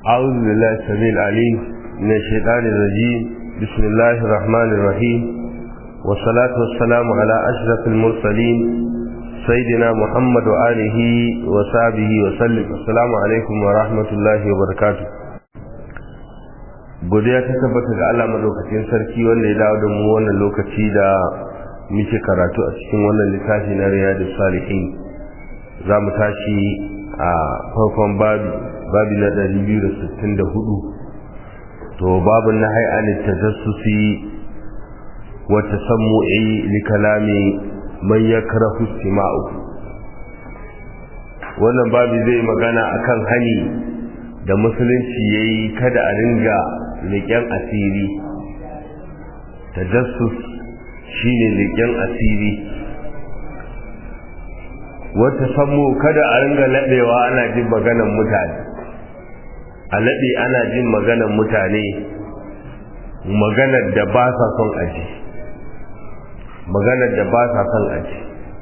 أعوذ بالله السميع العليم من الشيطان الرجيم بسم الله الرحمن الرحيم والصلاة والسلام على أشرف المرسلين سيدنا محمد وآله وصحبه وسلم السلام عليكم ورحمة الله وبركاته godiya ta tabbata ga Allah madaukakin sarki wanda ya dawo da mu wannan lokaci da muke karatu a cikin wannan littafi na riyadus salihin za mu tashi a farkon babi babi na 264 to babun na hay'anit tajassusi wa tasammu'i li kalami man yakrahu istima'u wannan babi zai magana akan hani da musulunci yayi kada a ringa leƙen asiri tajassus shine leƙen asiri wata sammu kada a ringa laɗewa ana jin maganan mutane a laɗe ana jin maganan mutane maganar da ba sa son aji maganar da ba sa son aji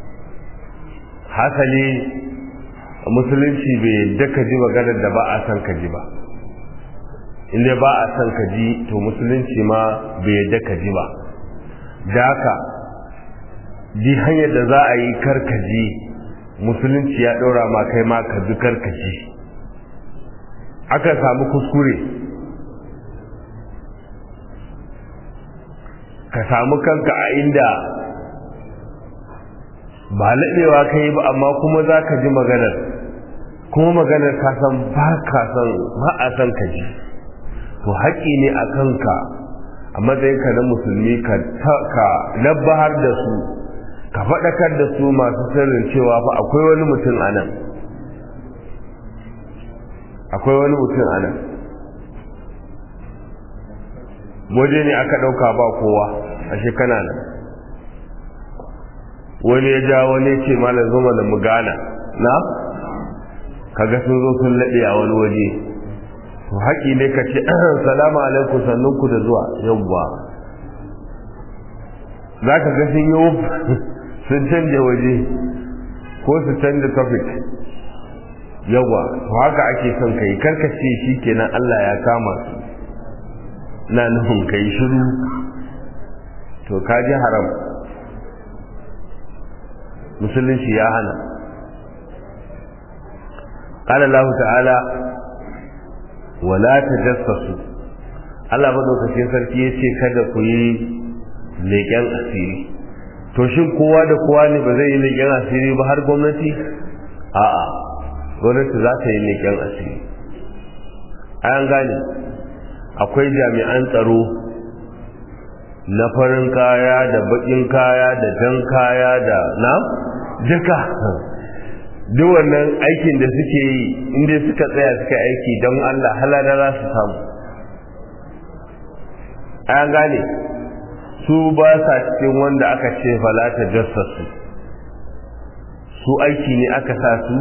hasali musulunci bai yadda ka ji maganar da ba a son ka ji ba inda ba a son ka ji to musulunci ma bai yadda ka ji ba da haka ji hanyar da za a yi karkaji musulunci ya ɗora ma kai ma ka ji karkaji aka samu kuskure ka samu kanka a inda ba laɗewa ka yi ba amma kuma za ka ji maganar kuma maganar ka san ba ka san ba a san ka ji to haƙƙi ne a kanka a matsayinka na musulmi ka nabbahar da su ka faɗakar da su masu sirrin cewa fa akwai wani mutum a nan akwai wani mutum a nan waje ne aka ɗauka ba kowa a shekana nan wani ya ja wani ce malam zuma da mu gana na kaga sun zo sun laɗe a wani waje to haƙi ne ka ce salamu alaikum sannunku da zuwa yawwa za ka ga sun yi sun canja waje ko su canja topic yawa to haka ake son kai karkace shi kenan Allah ya kama su na nufin kai shiru to ka ji haram musulunci ya hana قال الله تعالى ولا تجسسوا Allah madaukakin sarki ya ce kada ku yi leƙen asiri to shin kowa da kowa ne ba zai yi leƙen asiri ba har gwamnati a'a gwamnati za ta yi leƙen asiri an gane akwai jami'an tsaro na farin kaya da baƙin kaya da jan kaya da na duka duk wannan aikin da suke yi inda suka tsaya suka aiki don Allah halada za su samu an gane su ba sa cikin wanda aka ce falata jassasu su aiki ne aka sa su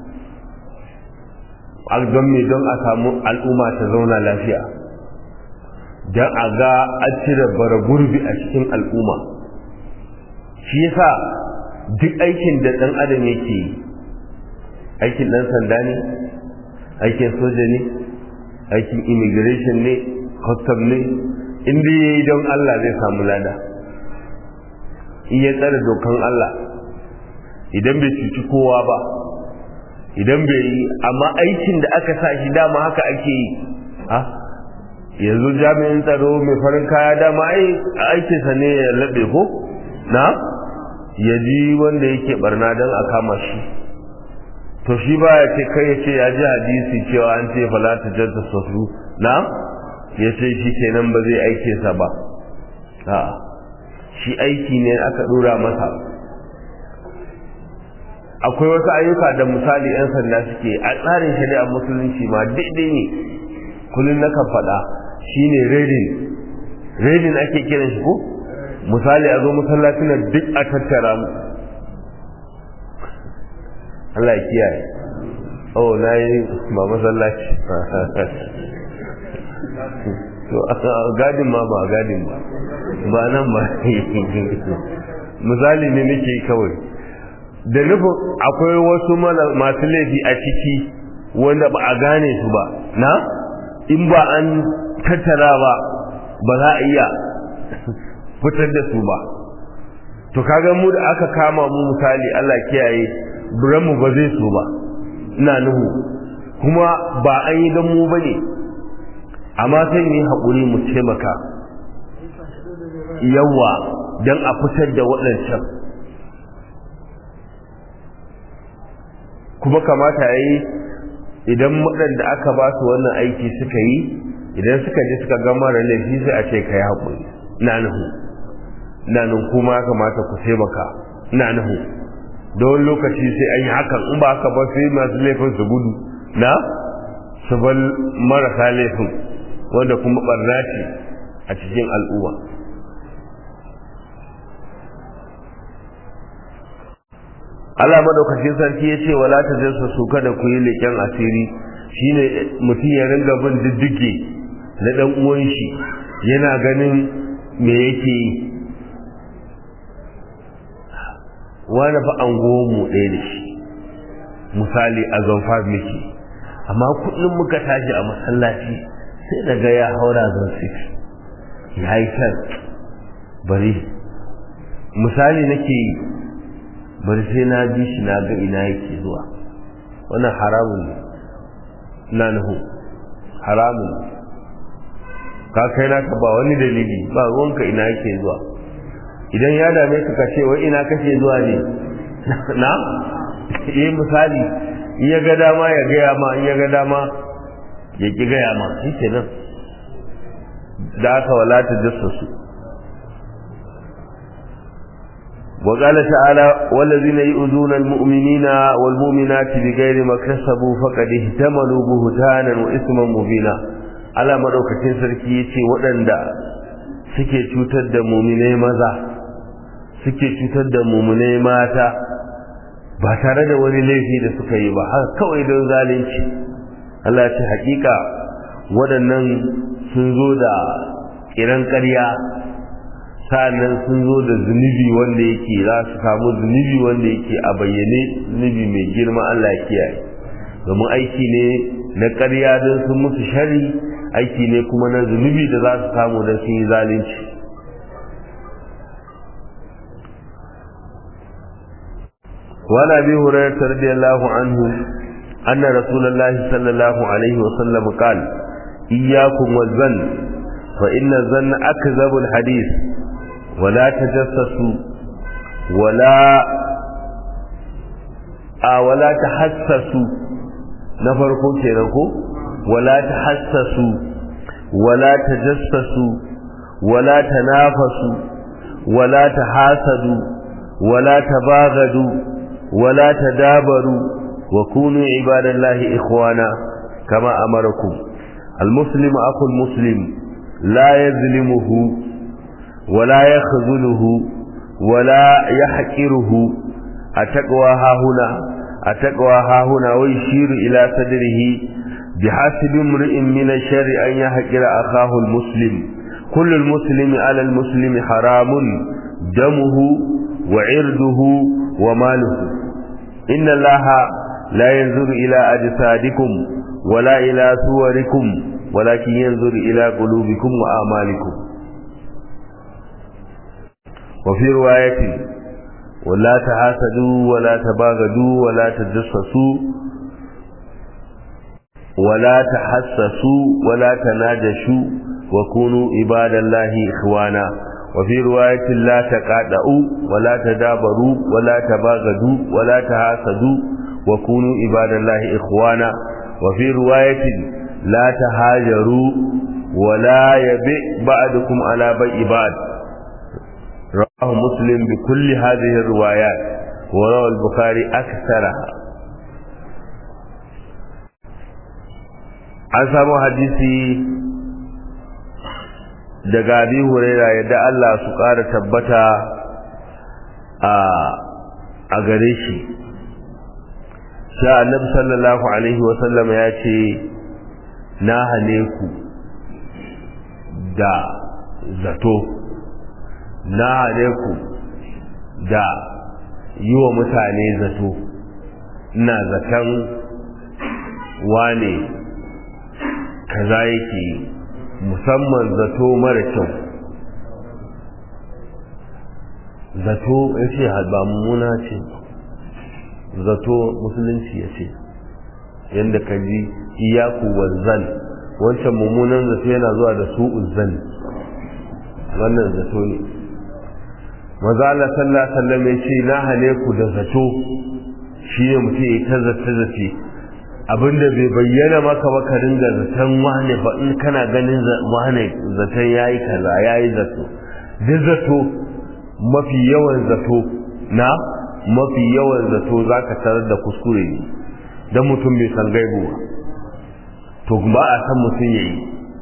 don me don a samu al'umma ta zauna lafiya don a ga an cire bara gurbi a cikin al'umma shi yasa duk aikin da ɗan adam yake yi aikin ɗan sanda ne aikin soja ne aikin immigration ne custom ne inda ya yi don Allah zai samu lada in ya tsare dokan Allah idan bai cuci kowa ba idan bai yi amma aikin da aka sa shi dama haka ake yi ha yanzu jami'in tsaro mai farin kaya dama ai aikinsa ne ya laɓe ko na ya ji wanda yake barna don a kama shi to shi ba ya ce kai ya ce ya ji hadisi cewa an ce fala ta janta sasu na ya ce shi kenan ba zai aike sa ba a shi aiki ne aka dora masa akwai wasu ayyuka da misali 'yan sanda suke a tsarin shari'ar musulunci ma daidai ne kullum na kan faɗa shine redin redin ake kiran shi ko misali a zo masallacin da duk a tattara mu Allah ya kiyaye oh na yi ba masallaci to gadin ma ba gadin ba ba nan ba misali ne nake kawai da nufin akwai wasu masu laifi a ciki wanda ba a gane su ba na in ba an tattara ba ba za a iya fitar da su ba to kaga mu da aka kama mu misali Allah kiyaye mu ba zai so ba ina nuhu kuma ba an yi don mu bane amma sai mu yi haƙuri mu taimaka yawa don a fitar da waɗancan kuma kamata ya yi idan waɗanda aka ba su wannan aiki suka yi idan suka je suka gama da laifi sai a ce ka yi haƙuri na nuhu na nun kuma kamata ku taimaka na nuhu don lokaci sai an yi hakan in ba haka ba sai masu laifin su gudu na su bar marasa laifin wanda kuma barna ce a cikin al'umma Allah madaukakin sarki ya ce wala ta jinsa su kada ku yi leƙen asiri shine mutum ya ringa bin diddige na dan uwan shi yana ganin me yake yi wani fa an mu ɗaya da shi misali a zonfa miki amma kullum muka tashi a masallaci sai daga ya haura zon 6 ya yi can bari misali nake yi bari sai na bi shi na ga ina yake zuwa wannan haramun ne na nuhu haramun ka kai naka ba wani dalili ba ruwanka ina yake zuwa idan ya dame ka kace wai ina kake zuwa ne na yi misali in ya ga dama ya gaya ma in ya ga dama ya ki gaya ma shi kenan da aka walata jassasu وقال تعالى والذين يؤذون المؤمنين والمؤمنات بغير ما كسبوا فقد اهتملوا بهتانا واثما مبينا على madaukakin sarki yace waɗanda suke cutar da muminai maza suke cutar da muminai mata ba tare da wani laifi da suka yi ba har kawai don zalunci Allah ce hakika waɗannan sun zo da kiran ƙarya sa'annan sun zo da zunubi wanda yake za su samu zunubi wanda yake a bayyane zunubi mai girma Allah ya kiyaye domin aiki ne na ƙarya don sun musu shari aiki ne kuma na zunubi da za su samu don sun yi zalunci وعن ابي هريره رضي الله عنه ان رسول الله صلى الله عليه وسلم قال اياكم والظن فان الظن اكذب الحديث ولا تجسسوا ولا آه ولا تحسسوا نفرقوا كينكو ولا تحسسوا ولا تجسسوا ولا تنافسوا ولا تحاسدوا ولا تباغدوا ولا تدابروا وكونوا عباد الله إخوانا كما أمركم المسلم أخو المسلم لا يظلمه ولا يخذله ولا يحقره التقوى ها هنا التقوى ها هنا ويشير إلى صدره بحسب امرئ من الشر أن يحقر أخاه المسلم كل المسلم على المسلم حرام دمه وعرضه وماله إن الله لا ينظر إلى أجسادكم ولا إلى صوركم ولكن ينظر إلى قلوبكم وأعمالكم وفي رواية ولا تحاسدوا ولا تباغدوا ولا تجسسوا ولا تحسسوا ولا تناجشوا وكونوا عباد الله إخوانا وفي رواية لا تقاطعوا ولا تدابروا ولا تباغدوا ولا تحاسدوا وكونوا عباد الله إخوانا وفي رواية لا تهاجروا ولا يبيع بعضكم على بيع بعض رواه مسلم بكل هذه الروايات وروى البخاري أكثرها an samu hadisi daga abi huraira yadda Allah su ƙara tabbata a gare shi sha annabi sallallahu alaihi wasallam ya ce na hane ku da zato na hane ku da yi wa mutane zato ina zaton wane kaza yake yi musamman zato mara kyau zato ya ce ba mummuna ce zato musulunci ya ce yadda ka ji iyaku wanzan wancan mummunan zato yana zuwa da su uzzan wannan zato ne maza Allah sallallahu alaihi wasallam ya ce na hane ku da zato shi ne mutum ya ta zata zace abinda bai bayyana maka ba ka dinga zaton wane ba in kana ganin wane zaton yayi kaza yayi zato duk zato mafi yawan zato na mafi yawan zato zaka tarar da kuskure ne dan mutum bai san gaibu ba to ba a san mutum yayi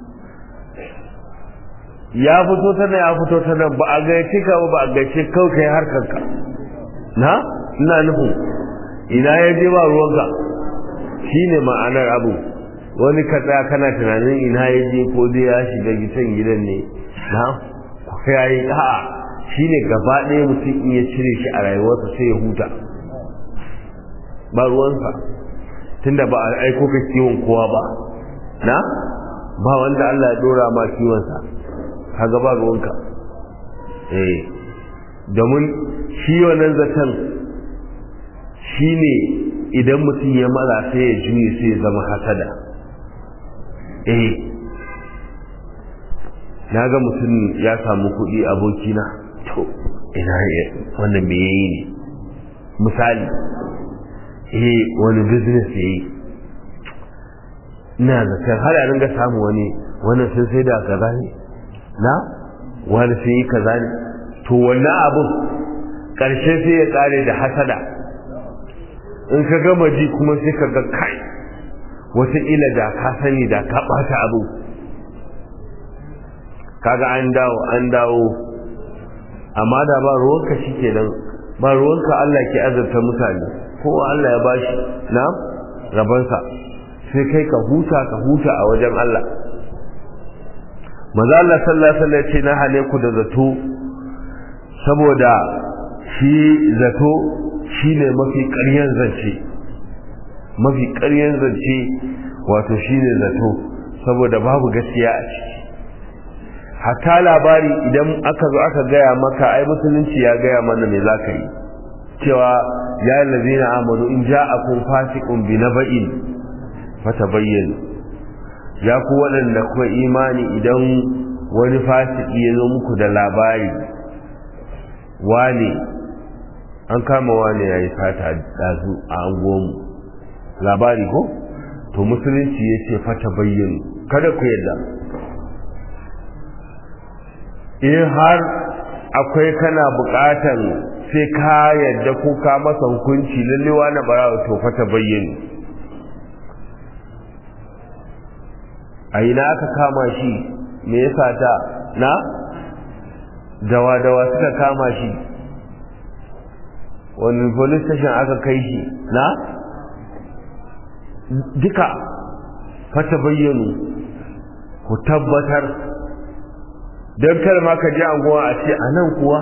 ya fito ta nan ya fito ta nan ba a gaice ka ba a gaice kawai kai harkar ka na ina nufin ina ya je ba ruwanka shine ma'anar abu wani ka tsaya kana tunanin ina ya je ko dai ya shiga gidan gidan ne na ku kai a'a shine gaba ɗaya mutum in ya cire shi a rayuwarsa sai ya huta ba ruwansa tunda ba a aiko ka kiwon kowa ba na ba wanda Allah ya dora ma kiwonsa kaga ba ruwanka eh domin shi wannan zaton shine idan mutum ya mara sai ya juye sai ya zama hasada eh na ga mutum ya samu kuɗi abokina to ina wannan me yayi ne misali eh wani business yayi ina zaton har a ringa samu wani wannan sun sai da kaza ne na wani sun yi kaza ne to wannan abun ƙarshe sai ya tsare da hasada in ka gama ji kuma sai ka ga kai wataƙila da ka sani da ka ɓata abu kaga an dawo an dawo amma da ba ruwanka shi kenan ba ruwanka Allah ke azurta mutane kowa Allah ya bashi na rabansa sai kai ka huta ka huta a wajen Allah maza Allah sallallahu alaihi wasallam ce na hane ku da zato saboda shi zato shine mafi ƙaryan zance mafi ƙaryan zance wato shine zato saboda babu gaskiya a ciki hatta labari idan aka zo aka gaya maka ai musulunci ya gaya mana me za ka yi cewa ya lazina amanu in ja'akum fasiqun bi naba'in fatabayyanu ya ku waɗanda kuma imani idan wani fasiki ya zo muku da labari wane an kama wane ya yi fata dazu a anguwanmu labari ko to musulunci ya ce fata bayyana kada ku yadda in har akwai kana buƙatan sai ka yadda ko ka masa hukunci lallewa na bara to fata bayyana a ina aka kama shi me yasa ta na dawa-dawa suka kama shi wani police station aka kai shi na duka fata bayyano ku tabbatar don kar ma ka ji anguwa a ce a nan kuwa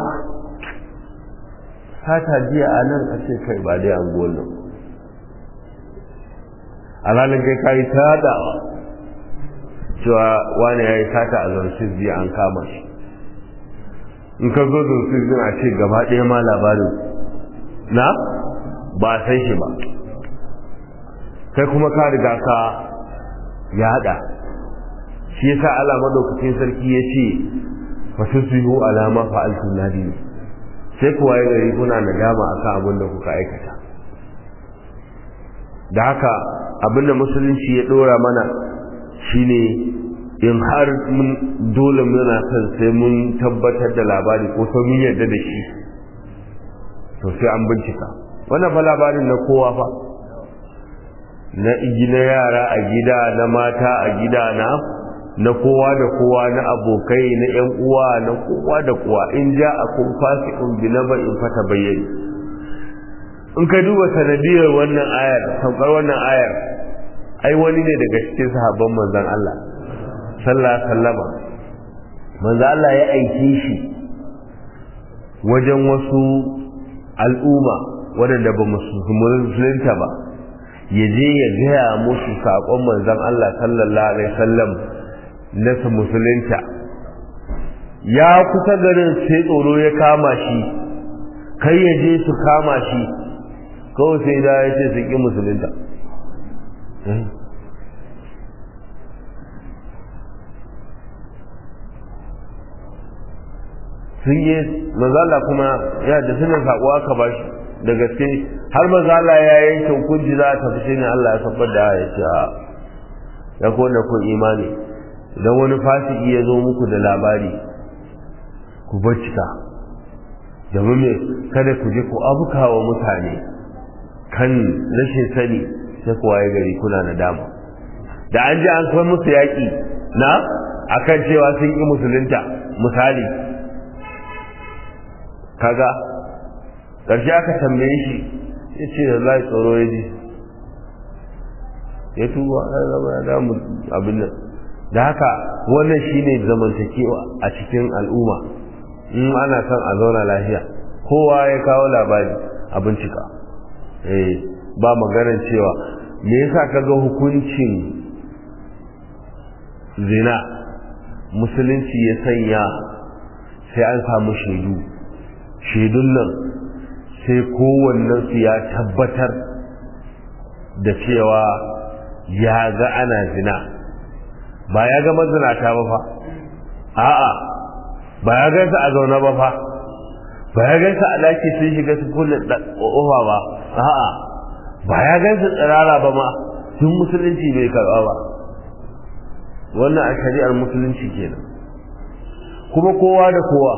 sata jiya a nan a ce kai ba dai anguwan nan alalin kai kayi ta dawa cewa wani ya yi sata a zarfin jiya an kama shi in ka zo zarfin a ce gaba ɗaya ma labarin na ba san shi ba kai kuma ka riga ka ya haɗa shi yasa Allah madaukakin sarki ya ce fatusbihu alama fa'altu nadimi sai kuwa ya gari kuna nadama akan abin da kuka aikata da haka abin da musulunci ya dora mana shine in har mun dole muna son sai mun tabbatar da labari ko sai mun yarda da shi to sai an bincika wannan fa labarin na kowa fa na na yara a gida na mata a gida na na kowa da kowa na abokai na yan uwa na kowa da kowa in ja a kun fasiqun bi in fata bayyani in ka duba sanadiyar wannan ayar saukar wannan ayar ai wani ne daga cikin sahabban manzon Allah sallallahu alaihi wasallama manzon Allah ya aike shi wajen wasu al'umma waɗanda ba musulunta ba ya je ya gaya musu saƙon manzon Allah sallallahu alaihi wasallam na su musulunta ya kusa garin sai tsoro ya kama shi kai ya je su kama shi kawai sai da ya ce su ƙi musulunta sun yi mazala kuma ya da suna saƙo aka ba shi da gaske har mazala ya yanke hukunci za a tafi shi ne Allah ya sabbar da ya ce a ya kone kun imani idan wani fasiki ya zo muku da labari ku bincika domin me kada ku je ku abuka wa mutane kan rashin sani sai ku waye gari kuna na dama da an ji an kai musu yaƙi na akan cewa sun ƙi musulunta misali kaga ƙarshe aka tambaye shi ya ce da lai tsoro ya ji ya tuba ya zama ya damu abin nan da haka wannan shine zamantakewa a cikin al'umma in ana son a zauna lafiya kowa ya kawo labari a bincika eh ba maganar cewa me yasa kaga hukuncin zina musulunci ya sanya sai an samu shaidu shaidun nan sai kowannen su ya tabbatar da cewa ya ga ana zina ba ya ga mazinata ba fa a'a ba ya gansa a zaune ba fa ba ya gansa a daki sun shiga su kulle ƙofa ba a'a ba ya gansa tsirara ba ma tun musulunci bai karɓa ba wannan a shari'ar musulunci kenan kuma kowa da kowa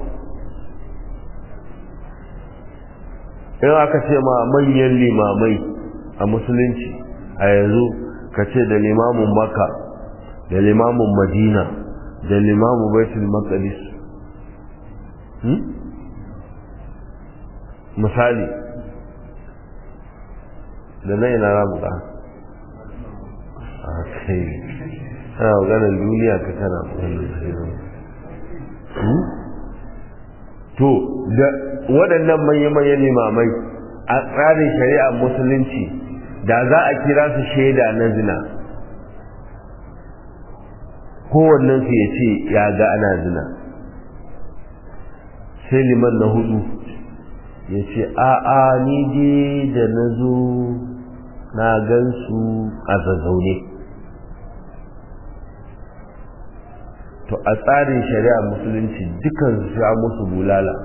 in aka ce ma manyan limamai a musulunci a yanzu ka ce da limamin makka da limamin madina da limamin baitul maqdis misali da na ina ramu ka a kai ana maganar duniya ka tana maganar to da waɗannan manya-manyan limamai a tsarin shari'ar musulunci da za a kira su shaida na zina kowannensu ya ce ya ga ana zina sai liman na hudu ya ce a'a ni je da na zo na gansu a zazzaune to a tsarin shari'a musulunci dukan su ya musu bulala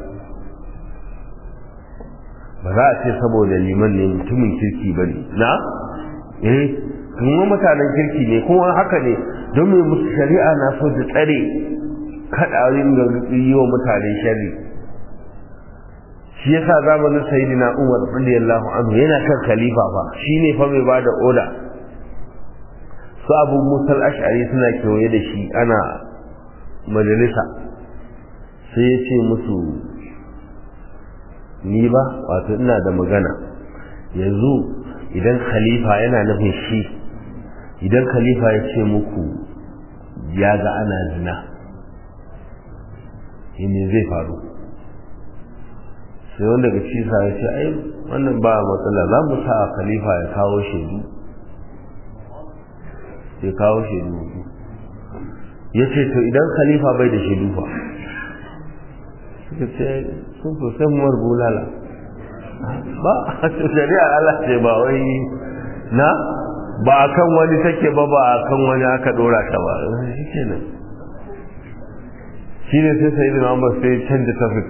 ba za a ce saboda liman ne mutumin kirki ba ne na eh kuma mutanen kirki ne kuma haka ne don mai musu shari'a na so da tsare kaɗarin ga yi wa mutane shari shi yasa zamanin sayyidina umar radiyallahu anhu yana kan khalifa fa shine fa mai bada oda su abu musal ash'ari suna kewaye da shi ana majalisa sai ya ce musu ni ba wato ina da magana yanzu idan khalifa yana nufin shi idan khalifa ya ce muku ya ga ana zina ne zai faru sai wanda daga cisa ya ce ai wannan ba matsala za mu sa khalifa ya kawo shaidu ya kawo shaidu ya ce to idan khalifa bai da shaidu fa suka ce sun sosai muwar bulala ba a shari'a Allah ce ba wai na ba a kan wani take ba ba a kan wani aka dora ta ba shi ke nan shi ne sai sai da Muhammad sai canza tafik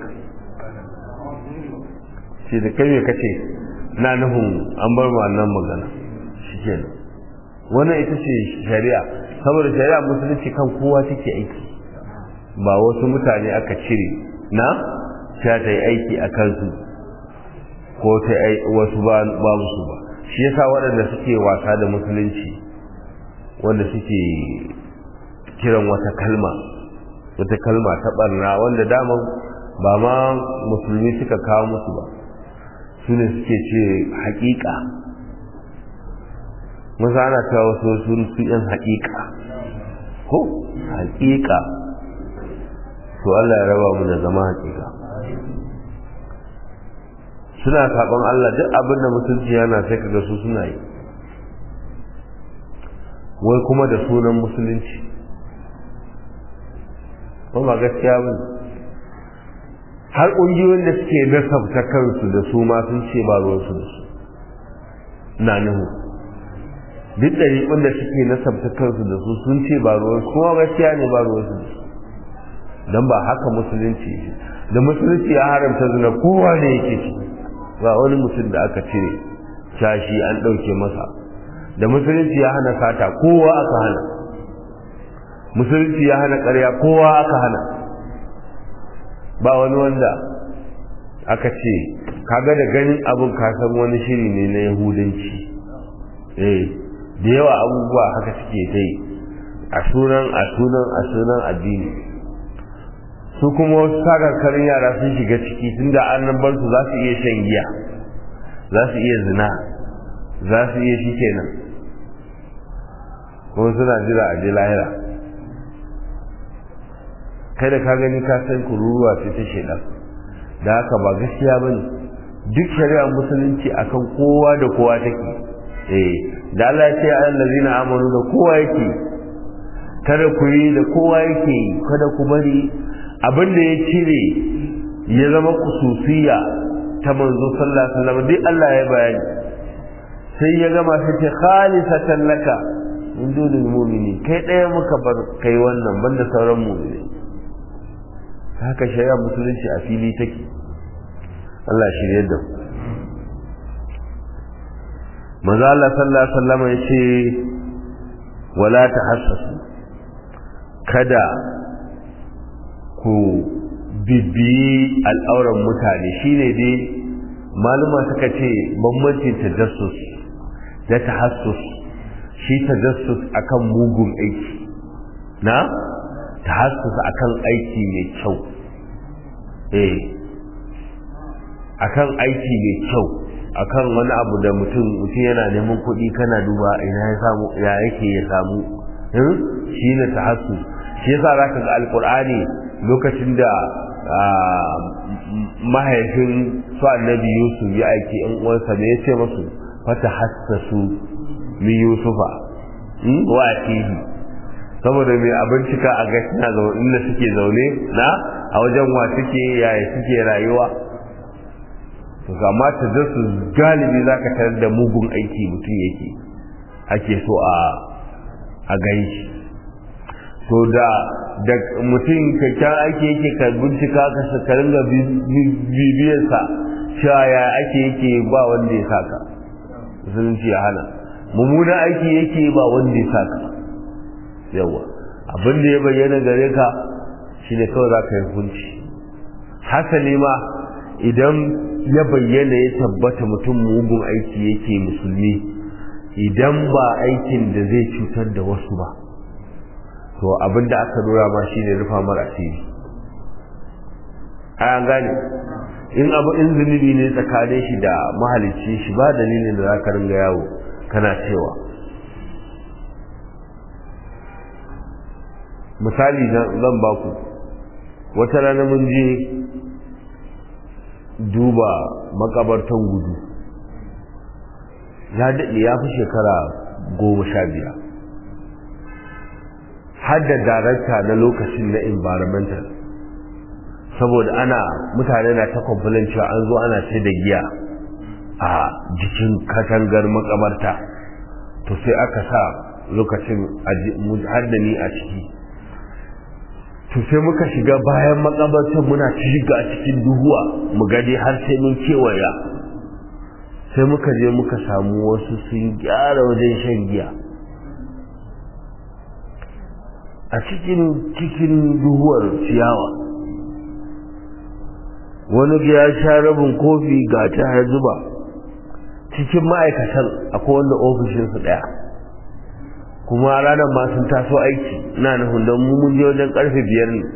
shi da kai me kace na nufin an bar ma nan magana shi ke nan wannan ita ce shari'a saboda shari'a musulunci kan kowa take aiki ba wasu mutane aka cire na ta ta yi aiki a kansu ko ta yi wasu ba su ba shi yasa waɗanda suke wasa da musulunci wanda suke kiran wata kalma wata kalma ta barna wanda daman ba ma musulmi suka kawo musu ba su ne suke ce haƙiƙa musa ana cewa wasu sun su yan haƙiƙa ko haƙiƙa to Allah ya raba mu da zama haƙiƙa suna saɓon Allah duk abin da mutunci yana sai kaga su suna yi wai kuma da sunan musulunci ba ba gaskiya ba har ƙungiyoyin da suke nasabta kansu da su ma sun ce ba ruwansu da su na nuhu duk ɗariƙun da suke nasabta kansu da su sun ce ba ruwansu kuma gaskiya ne ba ruwansu da su don ba haka musulunci da musulunci ya haramta zina kowa ne yake ci ba wani mutum da aka cire shashi an ɗauke masa da musulunci ya hana sata kowa aka hana musulunci ya hana ƙarya kowa aka hana ba wani wanda aka ce kaga da ganin abin kasan wani shiri ne na yahudanci eh da yawa abubuwa haka suke ta yi a sunan a sunan a sunan addini su kuma wasu sakarkarin yara sun shiga ciki tunda an nan bar su za su iya shan giya za su iya zina za su iya shi kenan kuma suna jira a je lahira kai da ka gani ka san kururuwa ce ta shaidan da haka ba gaskiya ba ne duk shari'ar musulunci akan kowa da kowa take eh da Allah ya ce allazina amanu da kowa yake kada ku yi da kowa yake kada ku bari abin da ya cire ya zama kususiya ta manzo sallallahu alaihi wasallam duk Allah ya bayani sai ya gama sai ce khalisatan laka min dunil mu'mini kai ɗaya muka bar kai wannan banda sauran mu'mini haka shari'a musulunci a fili take Allah shirye da manzo Allah sallallahu alaihi wasallam ya ce wala tahassasu kada ku bibiyi al'auran mutane shine dai maluma suka ce bambancin tajassus da tahassus shi tajassus akan mugun aiki na tahassus akan aiki mai kyau eh akan aiki mai kyau akan wani abu da mutum mutum yana neman kuɗi kana duba ina ya samu ya yake ya samu shi ne tahassus shi yasa zaka ga alqur'ani lokacin da mahaifin su annabi yusuf ya aiki in uwansa ne ya ce masu fata hassasu min yusufa wa akihi saboda mai abincika a gashi na zaune inda suke zaune na a wajen wa suke yaya suke rayuwa to amma ta su galibi zaka tarar da mugun aiki mutum yake ake so a a gani to da da mutum kyakkyan aiki yake ka bincika ka ka ringa bibiyarsa cewa ya ake yake ba wanda ya saka musulunci ya hana mummunan aiki yake ba wanda ya saka yawa abin da ya bayyana gare ka shine kawai za ka yi hukunci hasali ma idan ya bayyana ya tabbata mutum mugun aiki yake musulmi idan ba aikin da zai cutar da wasu ba to abin da aka dora ma shine rufa mara asiri an gane in abu in zunubi ne tsakanin shi da mahalicci shi ba dalilin da za ka ringa yawo kana cewa misali zan baku wata rana mun je duba makabartan gudu ya daɗe ya fi shekara goma sha biyar har da darakta na lokacin na environmental saboda ana mutane na ta complain cewa an zo ana ce da giya a jikin katangar makabarta to sai aka sa lokacin har da ni a ciki to sai muka shiga bayan makabartar muna shiga a cikin duhuwa mu gade har sai mun kewaya sai muka je muka samu wasu sun gyara wajen shan giya a cikin cikin duhuwar ciyawa wani ya sha rabin kofi ga ta har zuba cikin ma'aikatan akwai wanda ofishinsu ɗaya kuma ranar ma sun taso aiki na nufin don mu mun je wajen karfe biyar ne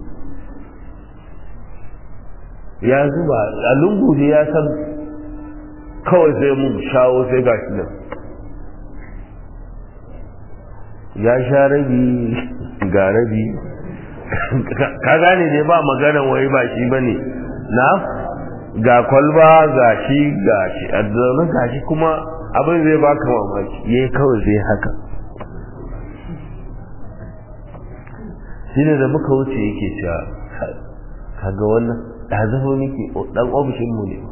ya zuba a lungu ne ya san kawai sai mun shawo sai ga shi nan ya sha rabi ga rabi ka gane ne ba maganan wai ba shi ba ne na ga kwalba ga shi ga shi a zaune ga shi kuma abin zai baka mamaki yayi kawai sai haka shi ne da muka wuce yake cewa kaga wannan ɗazaho nake ɗan ofishinmu ne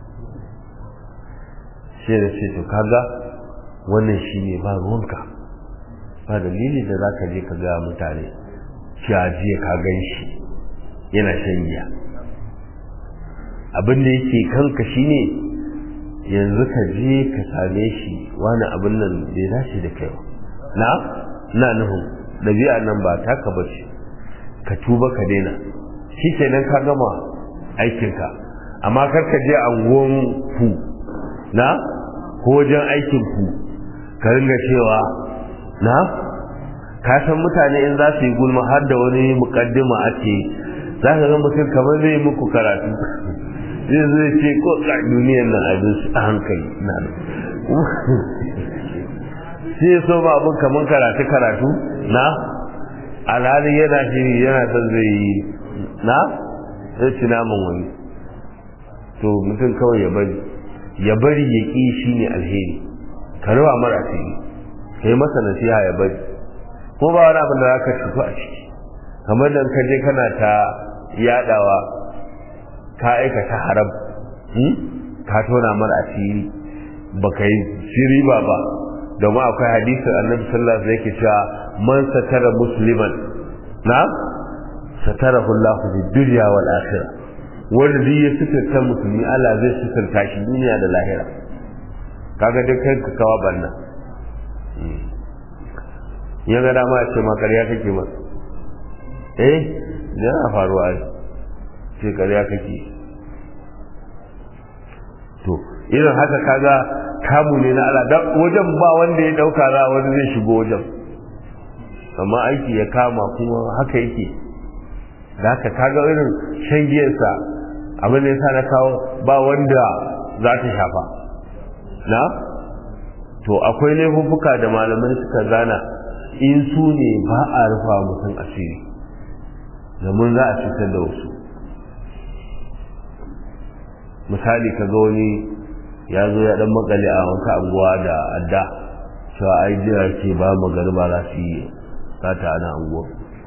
sai da ce to kaga wannan shi ne ba ruwanka ba dalili da za ka je ka gaya mutane cewa jiya ka gan shi yana shan giya abin da yake kanka shi ne yanzu ka je ka same shi wani abin nan bai dace da kai na na nufin ɗabi'a nan ba taka ba ce ka tuba ka daina shi kenan ka gama aikinka amma kar ka je anguwan ku na ko wajen aikin ku ka ringa cewa na ka san mutane in za su yi gulma har da wani mukaddima ake za ka ga mutum kamar zai muku karatu zai zai ce ko ka duniyar nan abin su a hankali na sai so ba abin kamar karatu karatu na alhali yana shiri yana son zai yi na zai ci naman wani to mutum kawai ya bari ya bari ya ƙi shi ne alheri ka rawa mara asiri ka yi masa nasiha ya bari ko ba wani abin da za ka cutu a ciki kamar da ka je kana ta yadawa ka aikata haram ka tona mara asiri ba ka yi shiri ba ba domin akwai hadisin annabi sallallahu alaihi wasallam yake cewa man satara musliman na satarahu Allah fi dunya wal akhirah wanda duk ya suturta musulmi Allah zai suturta shi duniya da lahira kaga duk kai ka kawa banna ya ga dama ya ce ma ƙarya kake ma eh yana faruwa ai ce ƙarya kake to irin haka kaga kamu ne na Allah dan wajen ba wanda ya dauka za wani zai shigo wajen amma aiki ya kama kuma haka yake da haka kaga irin shan giyarsa abin da ya sa na kawo ba wanda za ta shafa na to akwai laifuffuka da malamai suka gana in su ne ba a rufa mutum asiri domin za a cutar da wasu misali ka ga wani ya zo ya dan makale a wata anguwa da adda cewa ai jira ce ba magariba za su yi sata ana anguwa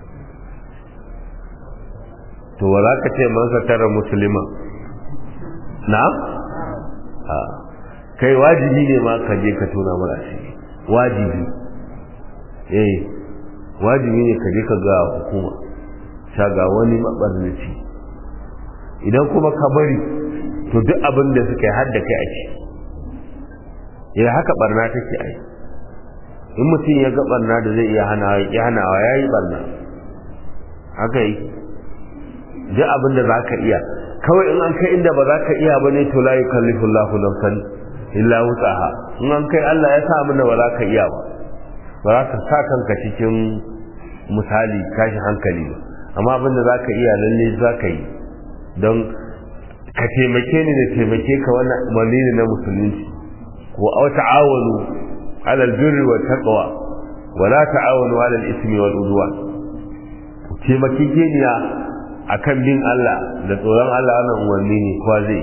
to wa za ka ce man satara musulma na? a kai wajibi ne ma ka je ka tona mara shi wajibi eh wajibi ne ka je ka ga hukuma shaga wani mabarnaci idan kuma ka bari to duk abin da suka yi har da kai ake ya haka barna take ai in mutum ya ga barna da zai iya hanawa ya hanawa ya yi barna haka yi duk abin da za ka iya kawai in an kai inda ba za ka iya ba ne to la yukallifu Allahu nafsan illa wutsaha in an kai Allah ya sa mana ba za ka iya ba ba za ka sa kanka cikin misali tashi hankali ba amma abin da za ka iya lalle za ka yi don ka taimake ni da taimake ka wannan umarni ne na musulunci wa aw ta'awanu 'ala al-birri wa taqwa wa la ta'awanu 'ala al-ithmi wal udwan taimake geniya akan bin Allah da tsoron Allah wannan umarni ne kowa zai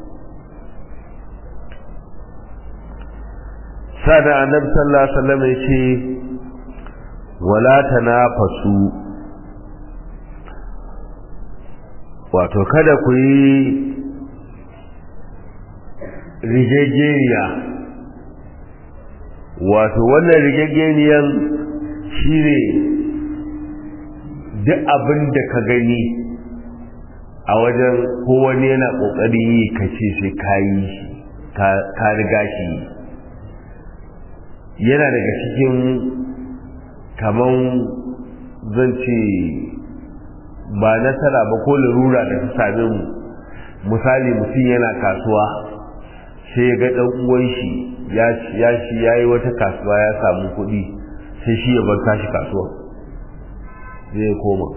sada annabi sallallahu alaihi wasallam yace wala tanafasu wato kada ku yi rigegeniya wato wannan rigegeniyan shi ne duk abin da ka gani a wajen kowane yana ƙoƙari yi ka ce sai ka yi ka riga shi yana daga cikin kaman zan ce ba nasara ba ko larura da ta same mu misali mutum yana kasuwa sai ya ga ɗan uwan shi ya shi ya yi wata kasuwa ya samu kuɗi sai shi ya bar tashi kasuwa zai koma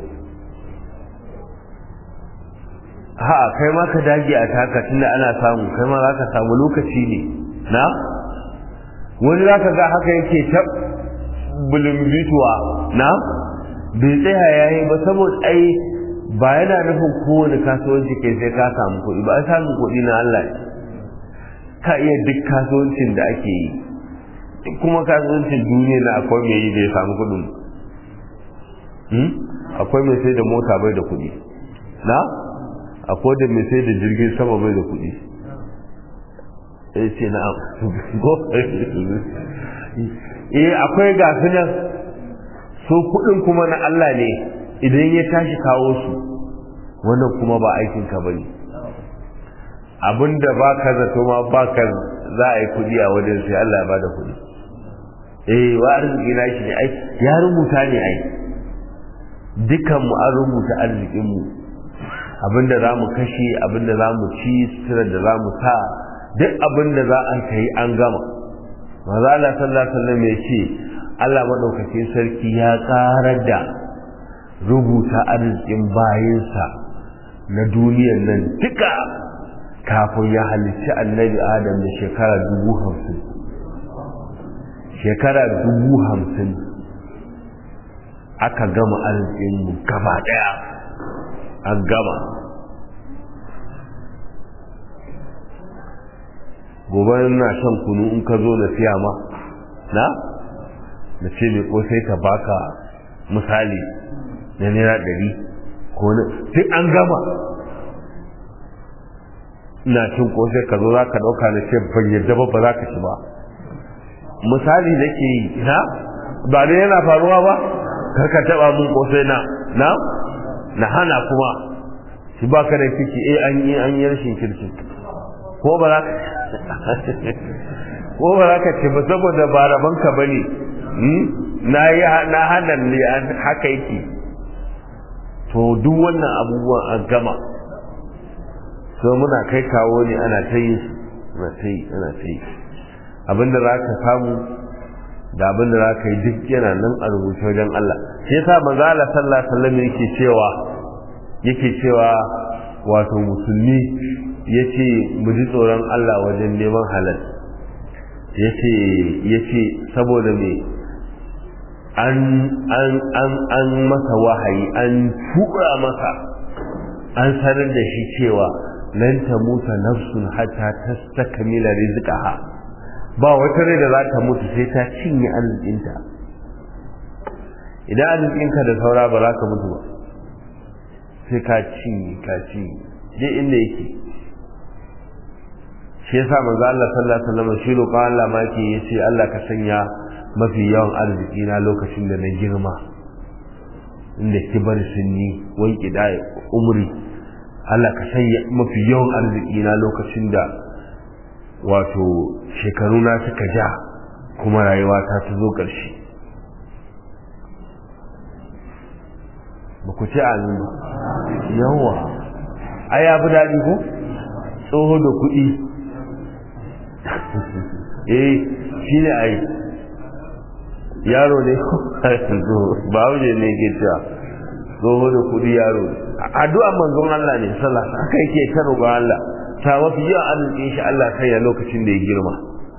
ha kai ma ka dage a taka tunda ana samu kai ma za ka samu lokaci ne na wani za ka ga haka yake ta bulumbituwa na bai tsaya ya yi ba saboda ai ba yana nufin kowane kasuwanci kai sai ka samu kuɗi ba a samun kuɗi na Allah ka iya duk kasuwancin da ake yi duk kuma kasuwancin duniya na akwai mai yi da ya samu kuɗin akwai mai sai da mota bai da kuɗi na akwai da mai sai da jirgin sama bai da kuɗi ya ce na eh akwai gasu nan so kuɗin kuma na Allah ne idan ya tashi kawo su wannan kuma ba aikinka ba ne abinda ba ka zato ma ba ka za a yi kuɗi a wajen sai Allah ya ba da kuɗi eh wa arziki na shi ne ai ya rubuta ne ai dukan mu an rubuta arzikin mu abinda za mu kashe abinda za mu ci sutura da za mu sa duk abinda za a kai an gama maza Allah sallallahu alaihi wasallam ya ce Allah madaukakin sarki ya tsarar da rubuta arzikin bayinsa na duniyar nan duka kafin ya halicci annabi adam da shekara dubu hamsin shekara dubu hamsin aka gama arzikinmu gaba daya an gama gobe na shan kunu in ka zo na siya ma na na ce mai kosai ka baka misali na naira ɗari ko na duk an gama ina cin kosai ka zo za ka ɗauka na ce ban yadda ba ba za ka ci ba misali da ke yi na ba da yana faruwa ba karka taɓa mun kosai na na na hana kuma shi ba ka da kiki eh an yi an yi rashin kirki ko ba za ka ko ba za ka ce ba saboda ba rabanka ba ne na yi na hana ne haka yake to duk wannan abubuwan an gama so muna kai kawo ne ana ta yi ana ta yi ana ta yi abinda za ka samu da abinda za ka yi duk yana nan a rubuce wajen Allah shi yasa manzo Allah sallallahu alaihi wasallam yake cewa yake cewa wato musulmi yace mu ji tsoron Allah wajen neman halal yace yace saboda me an an an an masa wahayi an tura masa an sanar da shi cewa lan tamuta nafsun hatta tastakmila rizqaha ba wata rai da za ta mutu sai ta cinye arzikinta idan arzikinka da saura ba za ka mutu ba sai ka cinye ka cinye dai inda yake shi yasa manzo Allah sallallahu alaihi wasallam shi roƙon Allah ma yake yace Allah ka sanya mafi yawan arziki na lokacin da na girma inda kibar sunni wai kida umri Allah ka sanya mafi yawan arziki na lokacin da wato shekaru na suka ja kuma rayuwa ta ta zo ƙarshe ba ku ce amin ba yawa ai ya fi daɗi ko tsoho da kuɗi eh shi ne ai yaro ne ba wuce ne ke cewa tsoho da kuɗi yaro addu'a manzon Allah ne sallah haka yake ta roƙon Allah ta mafi yawan arzikin shi Allah sai ya lokacin da ya girma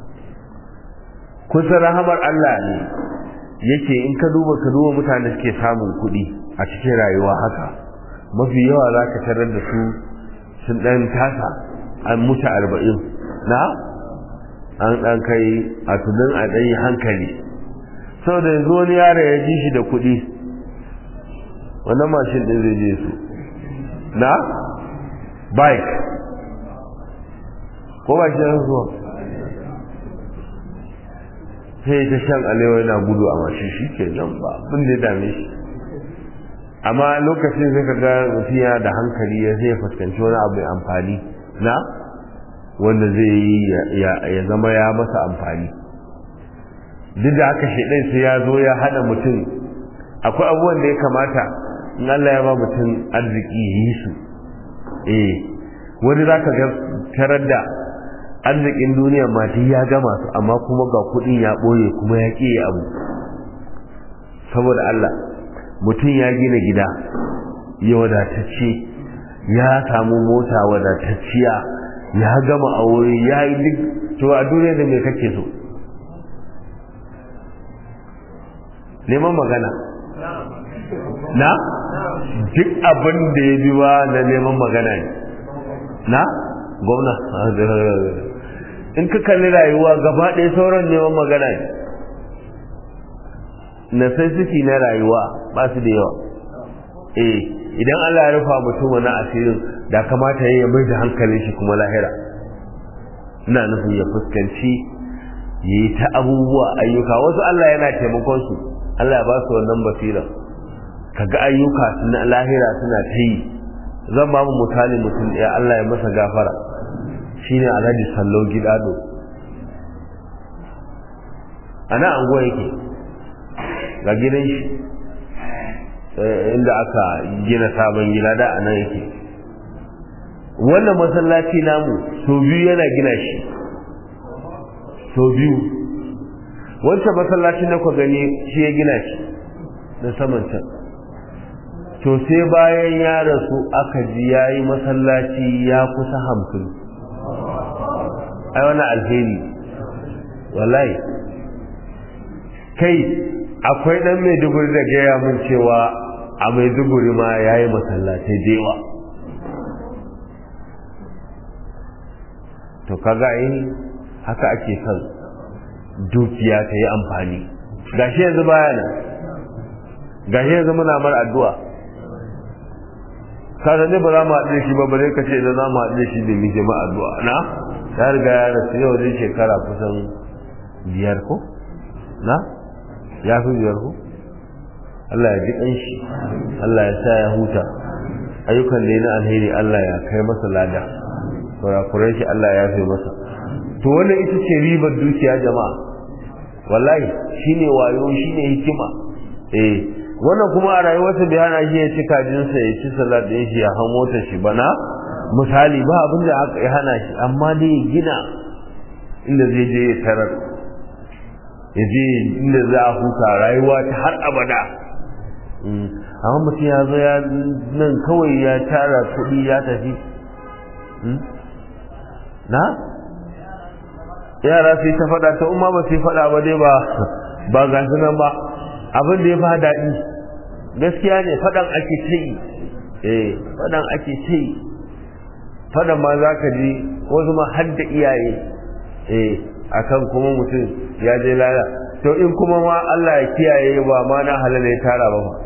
kusa rahamar Allah ne yake in ka duba ka duba mutane suke samun kuɗi a cikin rayuwa haka mafi yawa za ka tarar da su sun ɗan tasa an mutu arba'in na an ɗan kai a tunan a ɗanyi hankali saboda yanzu wani yaro ya ji shi da kuɗi wannan mashin ɗin zai je su na bike ko ba shi zuwa sai ta shan alewa yana gudu a mashi shi ke nan ba abin da ya dame shi amma lokacin sai ka ga mutum yana da hankali ya zai fuskanci wani abu mai amfani na wanda zai yi ya zama ya masa amfani duk da haka shaidan sai ya zo ya hada mutum akwai abubuwan da ya kamata in Allah ya ba mutum arziki ya yi su eh wani za ka ga tarar da arzikin duniya ma duk ya gama su amma kuma ga kuɗin ya ɓoye kuma ya ƙi abu saboda Allah mutum ya gina gida ya wadatacce ya samu mota wadatacciya ya gama aure ya yi duk to a duniya da me kake so neman magana na duk abin da ya biwa na neman magana ne na gwamna in ka kalli rayuwa gaba ɗaya sauran neman magana ne necessity na rayuwa ba su da yawa eh idan Allah ya rufa mutum wani asirin da kamata ya mai da hankalin shi kuma lahira ina nufin ya fuskanci ya yi ta abubuwa ayyuka wasu Allah yana taimakon su Allah ya ba su wannan basira kaga ayyuka na lahira suna ta yi zan ba mu misali mutum ɗaya Allah ya masa gafara shine Alhaji Sallau Gidado ana anguwa yake ga gidan shi inda aka gina sabon gida da anan yake wannan masallaci namu so biyu yana gina shi so biyu wancan masallaci na ku gani shi ya gina shi na saman can to sai bayan ya rasu aka ji ya yi masallaci ya kusa hamsin ai wani alheri wallahi kai akwai dan maiduguri da gaya mun cewa a maiduguri ma ya yi masallatai da yawa to kaga yi haka ake son dukiya ta yi amfani gashi yanzu baya nan gashi yanzu muna mar addu'a kada ne ba za mu haɗu da shi ba bare ka ce idan za mu haɗu da shi da mu jama'a addu'a na ya riga ya rasu yau zai shekara kusan biyar ko na ya fi biyar ko Allah ya ji ƙanshi Allah ya sa ya huta ayyukan da na alheri Allah ya kai masa lada kurakurai shi Allah ya fi masa to wannan ita ce ribar dukiya jama'a wallahi shine wayo shine hikima eh wannan kuma a rayuwarsa bai hana shi ya ci kajinsa ya ci salat ɗin shi ya hau motar shi bana misali ba abin da aka ya hana shi amma dai ya gina inda zai je ya tarar ya je inda za a huta rayuwa ta har abada amma mutum ya zo ya nan kawai ya tara kuɗi ya tafi na yara sai ta faɗa ta umma ba sai faɗa ba dai ba ba ga nan ba abin da ya fa daɗi gaskiya ne faɗan ake ta yi eh faɗan ake ta yi faɗan ma za ka ji wasu ma har da iyaye eh akan kuma mutum ya je lala to in kuma ma Allah ya kiyaye ba ma na halala ya tara ba ba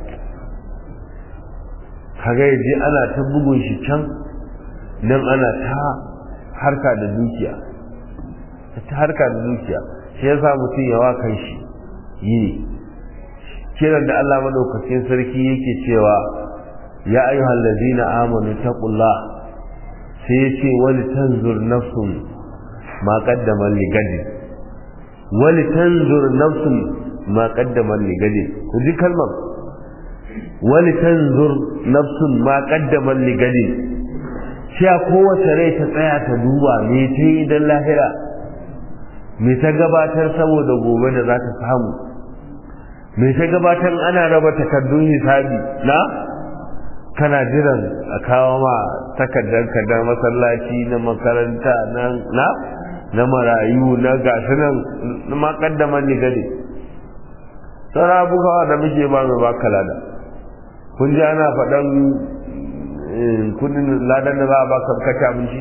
kaga yaji ana ta bugun shi can nan ana ta harka da dukiya ta harka da dukiya shi yasa mutum yawa kan shi yi ne kiran da Allah madaukakin sarki yake cewa ya ayyuhal ladina amanu taqullah sai yace wal tanzur nafsun ma qaddama li gadin wal tanzur nafsun ma qaddama li gadin ku ji kalmar wal tanzur nafsun ma qaddama li gadin sai kowace rai ta tsaya ta duba me ta yi dan lahira me ta gabatar saboda gobe da za ta samu me ta gabatar ana raba takardun hisabi na kana jiran a kawo ma takardar kadar masallaci na makaranta na na na marayu na gasu nan na makaddaman ni gade sauran abubuwa da muke ba mai baka lada kun ji ana faɗan kudin ladan da za a baka kaci abinci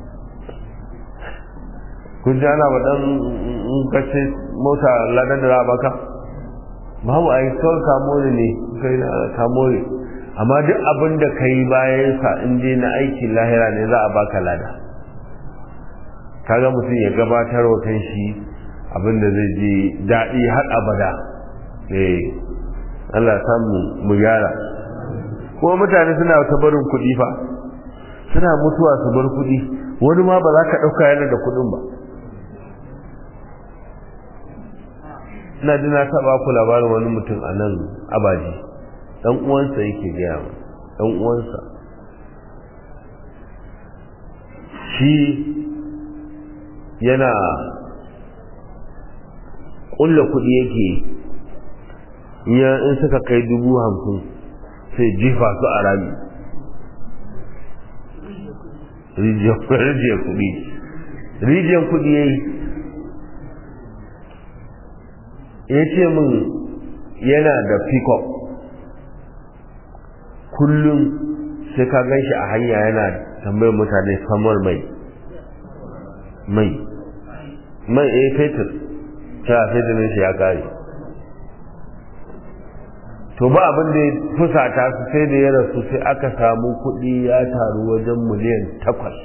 kun ji ana faɗan kace mota ladan da za a baka babu a yi kawai kamori ne kai na kamori amma duk abin da ka yi bayan sa in je na aikin lahira ne za a baka lada kaga mutum ya gabatar wa kan shi abin da zai je daɗi har abada eh Allah samu mu gyara kuma mutane suna ta barin kuɗi fa suna mutuwa su bar kuɗi wani ma ba za ka ɗauka yana da kuɗin ba ina ji na taɓa ku labarin wani mutum a nan abaji ɗan uwansa yake gaya ma ɗan uwansa shi yana ƙulla kuɗi yake in suka kai dubu hamsin sai jifa su a rami rijiyar kuɗi rijiyar kuɗi ya yi ya ce min yana da pikop kullum sai ka gan shi a hanya yana tambayar mutane samar mai mai mai eh fetur cewa fetur shi ya kare to ba abin da ya fusata su sai da ya rasu sai aka samu kuɗi ya taru wajen miliyan takwas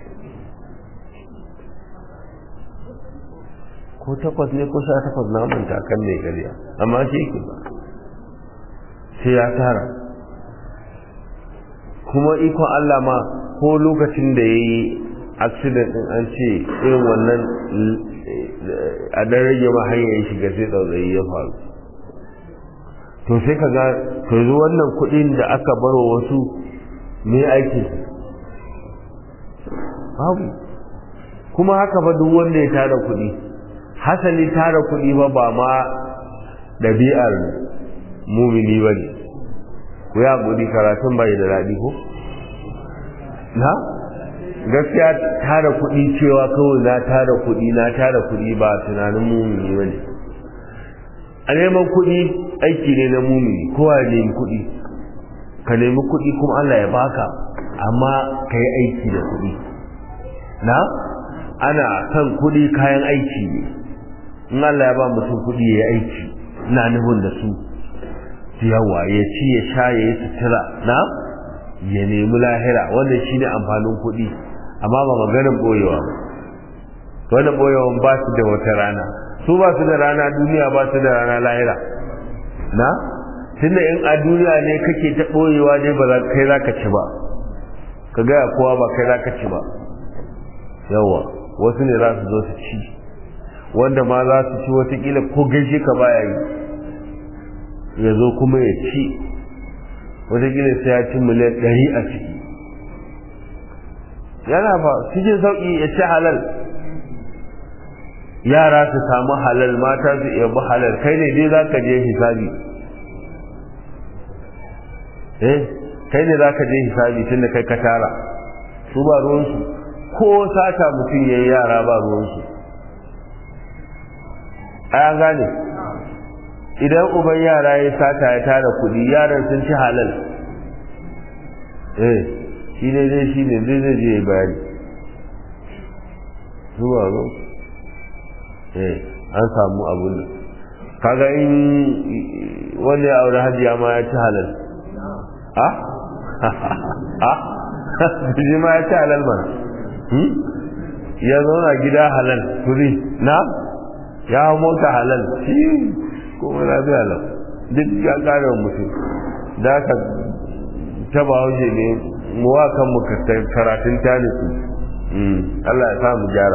ko takwas ne ko sha takwas na manta kan mai gariya amma shi yake ba sai ya tara kuma ikon Allah ma ko lokacin da ya yi accident din an ce irin wannan a dan rage ma hanyar ya shiga sai tsautsayi ya faru to sai ka ga to yanzu wannan kuɗin da aka baro wasu me aiki babu kuma haka ba duk wanda ya tara kuɗi hasali tara kuɗi ba ba ma ɗabi'ar mumini ba ne ku ya gudi karatun bai da daɗi ko na gaskiya tara kuɗi cewa kawai na tara kuɗi na tara kuɗi ba tunanin mumini ba ne a neman kuɗi aiki ne na mumini kowa ya nemi kuɗi ka nemi kuɗi kuma Allah ya baka amma ka yi aiki da kuɗi na ana son kuɗi kayan aiki ne in Allah ya ba mutum kuɗi ya yi aiki na nufin da su yawa ya ci ya sha ya yi sutura na ya nemi lahira wannan shine amfanin kuɗi amma ba maganin ɓoyewa ba wannan ɓoyewan ba su da wata rana su ba su da rana duniya ba su da rana lahira na tunda in a duniya ne kake ta ɓoyewa ne ba kai za ka ci ba ka gaya kowa ba kai za ka ci ba yawa wasu ne za su zo su ci wanda ma za su ci watakila ko gaishe ka baya yi ya zo kuma ya ci watakila sai ya ci miliyan ɗari a ciki yana fa cikin sauƙi ya ci halal yara su samu halal mata su iya halal kai ne dai za ka je hisabi eh kai ne za ka je hisabi tun da kai ka tara su ba ruwansu ko sata mutum ya yi yara ba ruwansu a gane idan uban yara ya sata ya tara kudi yaran sun ci halal eh shi ne dai shi ne dai zai je bayani zuwa zo eh an samu abun da kaga in wanda ya aure hajiya ma ya ci halal a a ji ma ya ci halal mana ya zauna gida halal turi na ya hau mota halal shi kuma na biya lau duk ya kare mutum da aka taba haushe ne mu wa kanmu karatun tanisu Allah ya samu gyara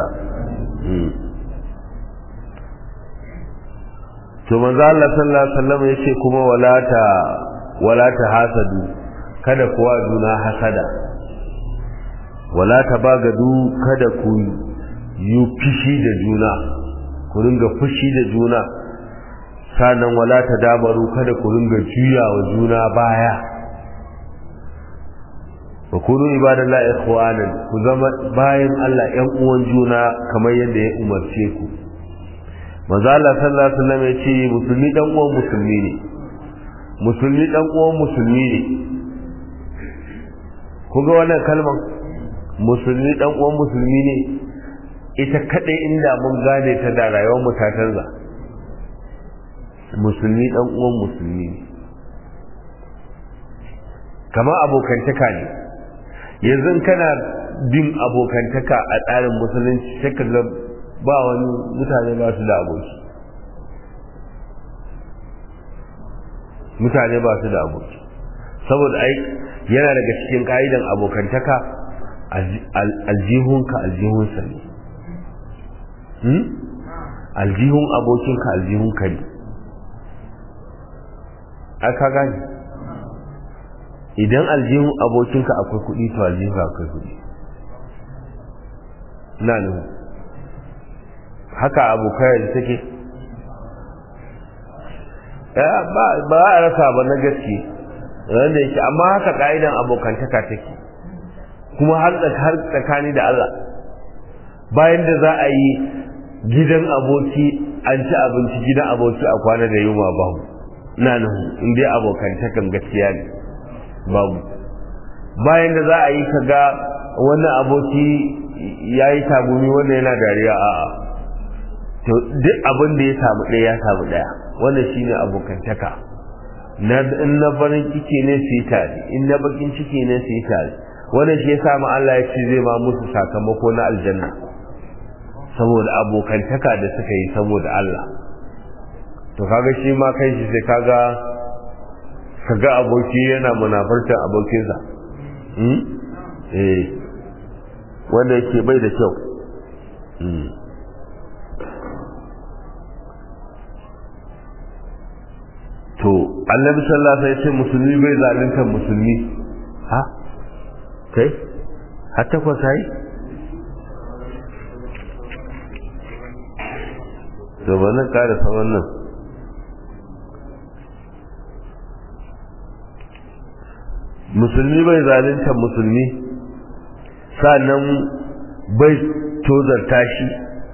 to manzo Allah sallallahu alaihi wasallam yace kuma wala ta wala ta hasadu kada kuwa juna hasada wala ta bagadu kada ku yi fishi da juna ku ringa fushi da juna sannan wala ta dabaru kada ku ringa juya wa juna baya wa kunu ibadallahi ikhwanan ku zama bayan Allah ƴan uwan juna kamar yadda ya umarce ku manzo Allah sallallahu alaihi wasallam ya ce musulmi dan uwan musulmi ne musulmi dan uwan musulmi ne ku ga wannan kalmar musulmi dan uwan musulmi ne ita kadai inda mun gane ta da rayuwar mu ta canza musulmi dan uwan musulmi ne kamar abokantaka ne yanzu kana bin abokantaka a tsarin musulunci sai ka ga ba wani mutane ba su da aboki mutane ba su da aboki saboda ai yana daga cikin ka'idan abokantaka aljihunka aljihunsa ne aljihun abokinka aljihunka ne aka gani idan aljihun abokinka akwai kuɗi to aljihunka akwai kuɗi na nuhu haka abokai da take ba a rasa ba na gaske wanda yake amma haka ka'idan abokantaka take kuma har tsakani da Allah bayan da za a yi gidan aboki an ci abinci gidan aboki a kwana da yunwa babu na nuhu in dai abokantakan gaskiya ne babu bayan da za a yi ka ga wannan aboki ya yi tagumi wanda yana dariya a'a to duk abin da ya samu ɗaya ya samu ɗaya wannan shine abokantaka na in na farin ciki ne su yi tare in na bakin ciki ne su yi tare wannan shi yasa ma Allah ya ce zai ba musu sakamako na aljanna saboda abokantaka da suka yi saboda Allah to kaga shi ma kai shi sai kaga kaga aboki yana munafartar abokinsa hmm? eh wanda yake bai da kyau hmm. to annabi sallallahu alaihi wasallam musulmi bai zalunta musulmi ha kai har takwas ai to ba nan ƙara sa wannan musulmi bai zalunta musulmi sannan bai tozarta shi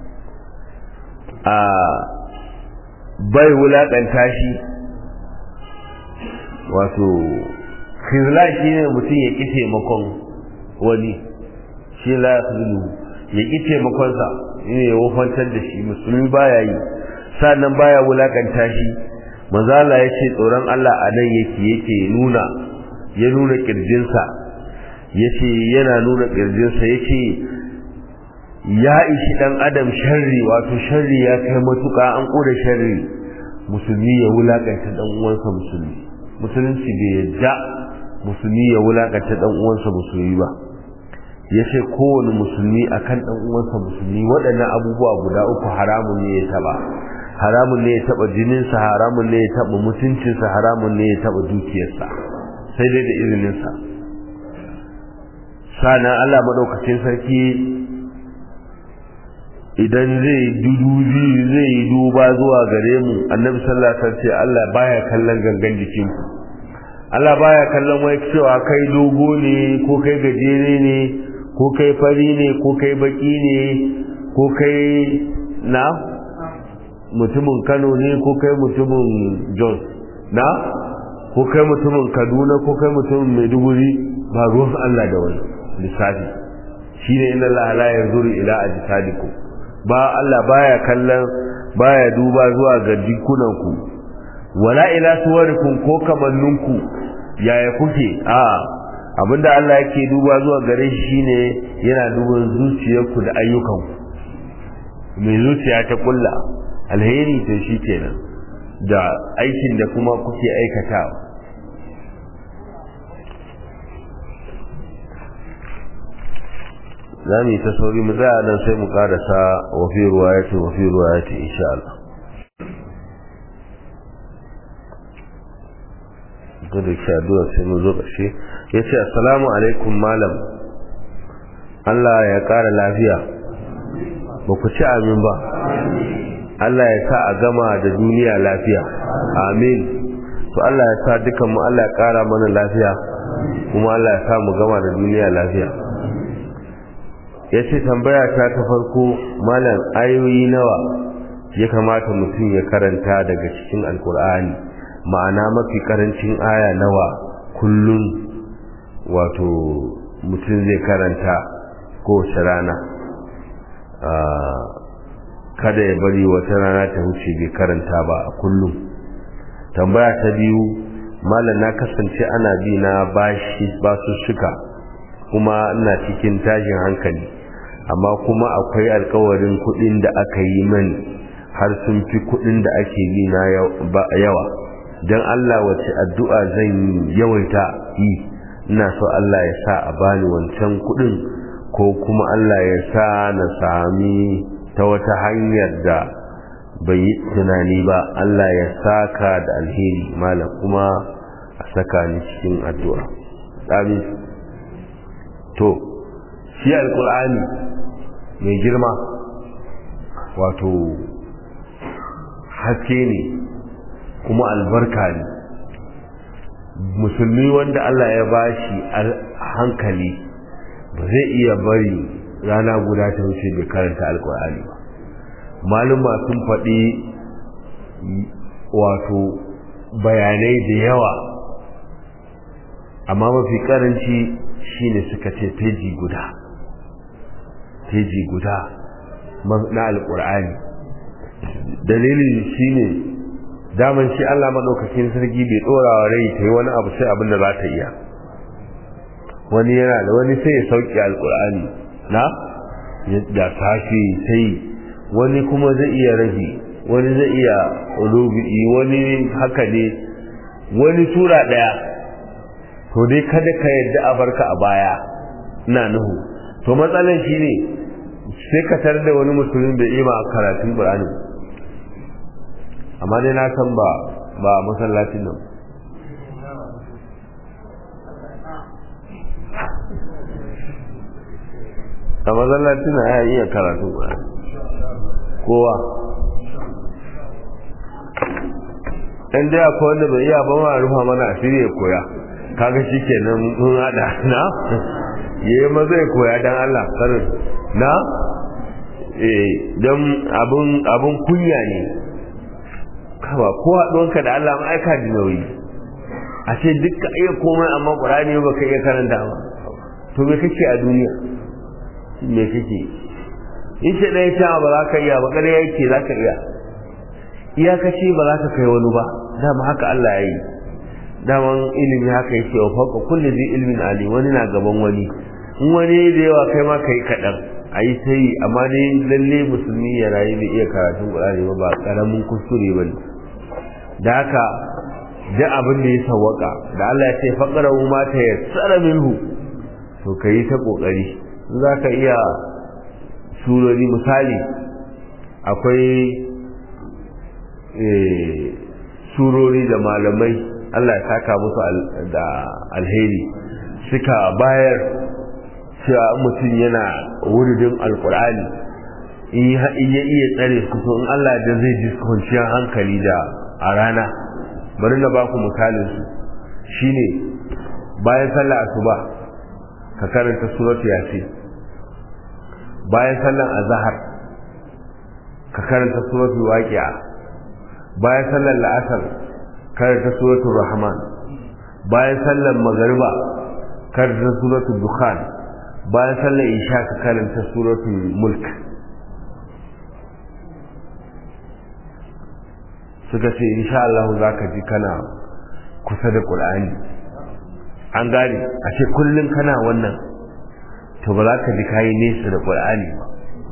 a bai wulaƙanta shi wato khizla shi ne mutum ya ƙi taimakon wani shi la ya ƙi taimakonsa ne ya wafantar da shi musulmi baya yi sannan baya wulakanta shi manzala ya ce tsoron Allah a nan yake yake nuna ya nuna kirjinsa ya ce yana nuna kirjinsa ya ce ya ishi dan adam sharri wato sharri ya kai matuƙa an ƙura sharri musulmi ya wulakanta dan uwansa musulmi musulunci bai yadda musulmi ya wulakanta dan uwansa musulmi ba ya ce kowane musulmi akan dan uwansa musulmi waɗannan abubuwa guda uku haramun ne ya taba haramun ne ya taba jininsa haramun ne ya taba mutuncinsa haramun ne ya taba dukiyarsa sai dai da izininsa sana Allah madaukakin sarki idan zai dudubi zai yi duba zuwa gare mu annabi sallallahu alaihi wasallam ce Allah baya kallon gangan jikinku Allah baya kallon wai cewa kai dogo ne ko kai gajere ne ko kai fari ne ko kai baki ne ko kai na mutumin Kano ne ko kai mutumin Jos na ko kai mutumin Kaduna ko kai mutumin Maiduguri ba ruwan Allah da wani lissafi shine inna Allah la yanzuru ila ajsadikum ba Allah baya kallon baya duba zuwa ga jikunanku wala ila suwarikum ko kamanninku yaya kuke a abinda Allah yake duba zuwa gare shi shine yana duban zuciyarku da ayyukanku mai zuciya ta kulla alheri to shi kenan da aikin da kuma kuke aikatawa za mu yi ta sauri mu tsaya nan sai mu karasa wafi ruwa ya ce wafi ruwa ya ce insha Allah da da shi addu'a sai mu zo ƙarshe ya ce assalamu alaikum malam Allah ya ƙara lafiya ba ku ci amin ba Allah ya sa a gama da duniya lafiya amin to Allah ya sa dukan mu Allah ya ƙara mana lafiya kuma Allah ya sa mu gama da duniya lafiya ya ce tambaya ta ta farko malam ayoyi nawa ya kamata mutum ya karanta daga cikin alkur'ani ma'ana mafi karancin aya nawa kullum wato mutum zai karanta kowace rana kada ya bari wata rana ta wuce bai karanta ba a kullum tambaya ta biyu malam na kasance ana bi na bashi basu shuka kuma ina cikin tashin hankali amma kuma akwai alkawarin kudin da aka yi mani har sun fi kudin da ake bi na yawa don Allah wace addu'a zan yawaita yi ina so Allah ya sa a bani wancan kudin ko kuma Allah ya sa na sami ta wata hanyar da bai yi tunani ba Allah ya saka da alheri malam kuma a saka ni cikin addu'a amin to shi alkur'ani mai girma wato haske ne kuma albarka ne musulmi wanda Allah ya bashi hankali ba zai iya bari rana guda ta wuce bai karanta alkur'ani ba maluma sun faɗi wato bayanai da yawa amma mafi karanci shine suka ce feji guda feji guda na alkur'ani dalilin shine daman shi Allah madaukakin sarki bai dora wa rai ta yi wani abu sai abin da za ta iya wani yana da wani sai ya sauki alkur'ani na da sashi sai wani kuma zai iya rabi wani zai iya ulubi wani haka ne wani sura daya to dai kada ka yadda a barka a baya ina nuhu to matsalan shi ne sai ka tar da wani musulmin bai ima karatun qur'ani amma dai na san ba ba masallacin nan a masallacin nan ya iya karatun qur'ani kowa dan dai akwai wanda bai iya ba ma rufa mana asiri ya koya kaga shikenan mun hada na yayi maza ya koya dan Allah karin na eh dan abun abun kunya ne kawa ko haɗuwanka da Allah ma aika da nauyi a ce duk ka iya komai amma Qur'ani ba ka iya karanta ba to me kake a duniya me kake in ce ɗaya ta ba za ka iya ba ƙarya yake za ka iya iyakaci ba za ka kai wani ba dama haka Allah ya yi daman ilimi haka yake wa fauka kulli zai ilmin ali wani na gaban wani in wani da yawa kai ma kai kaɗan a yi ta yi amma dai lalle musulmi ya rayu bai iya karatun ƙur'ani ba ba ƙaramin kuskure ba ne da haka duk abin da ya sawwaka da Allah ya ce faƙara ma ta ya tsara minhu to ka yi ta ƙoƙari in za ka iya surori misali akwai surori da malamai Allah ya saka musu da alheri suka bayar cewa mutum yana wuridin alkur'ani in ya iya tsare su to in Allah da zai ji kwanciyar hankali da a rana bari na baku misalin su shine bayan sallar asuba ka karanta suratu yasin bayan sallar azhar ka karanta suratu waqi'a bayan sallar la'asar karanta suratul rahman bayan sallar magariba karanta suratul dukhan bayan sallar isha ka karanta suratul mulk suka ce insha Allah za ka ji kana kusa da Qur'ani an gane a ce kullum kana wannan to ba za ka ji kayi nesa da Qur'ani ba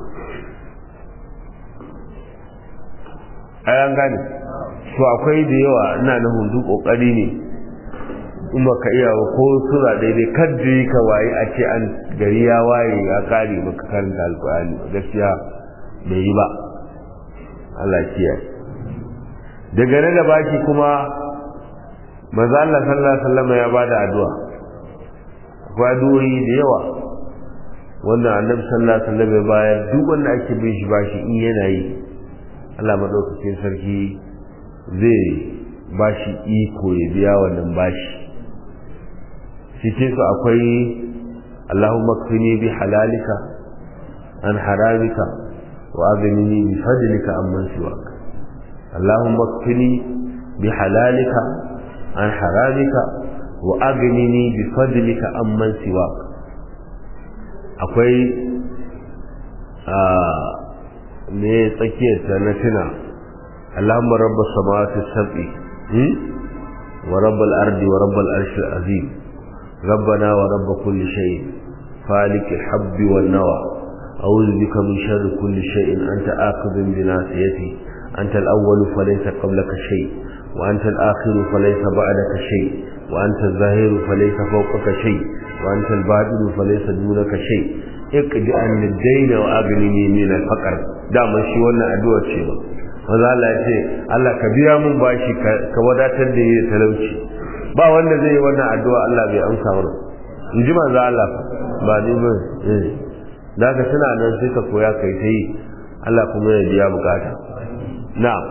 ai an gane to akwai da yawa ina na hundu kokari ne in baka iya ba ko sura daidai kadda ka waye a ce an gari ya waye ya kare maka karanta alkurani gaskiya bai yi ba Allah kiyaye daga nan da baki kuma manzo Allah sallallahu alaihi wasallam ya bada addu'a akwai addu'o'i da yawa wanda annabi sallallahu alaihi wasallam ya bayar duk wanda ake bin shi bashi in yana yi Allah madaukakin sarki zai bashi iko ya biya wannan bashi cikin su akwai Allahumma kfini bi halalika an haramika wa aghnini bi fadlika amman siwak Allahumma kfini bi halalika an haramika wa aghnini bi fadlika amman siwak akwai a ne tsakiyar ta na tuna Allahumma rabbas samawati sab'i wa rabbal ardi wa rabbal arshil azim ربنا ورب كل شيء فالك الحب والنوى أعوذ بك من شر كل شيء أنت آخذ بناصيتي أنت الأول فليس قبلك شيء وأنت الآخر فليس بعدك شيء وأنت الظاهر فليس فوقك شيء وأنت الباطن فليس دونك شيء اقضي عن الدين وأغنني من الفقر دام شي wannan addu'a ce ba maza Allah ya ce Allah ka biya mun bashi ka wadatar da ni da talauci ba wanda zai yi wannan addu'a Allah bai amsa mana in ji manzo Allah ba ni ba eh da ka tana nan sai ka koya kai ta yi Allah kuma ya biya bukata na'am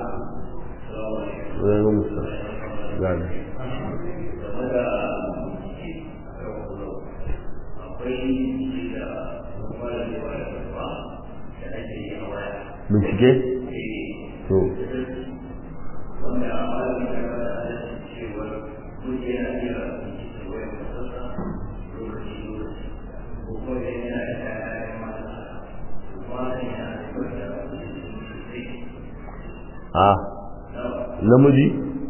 gani bincike to a namiji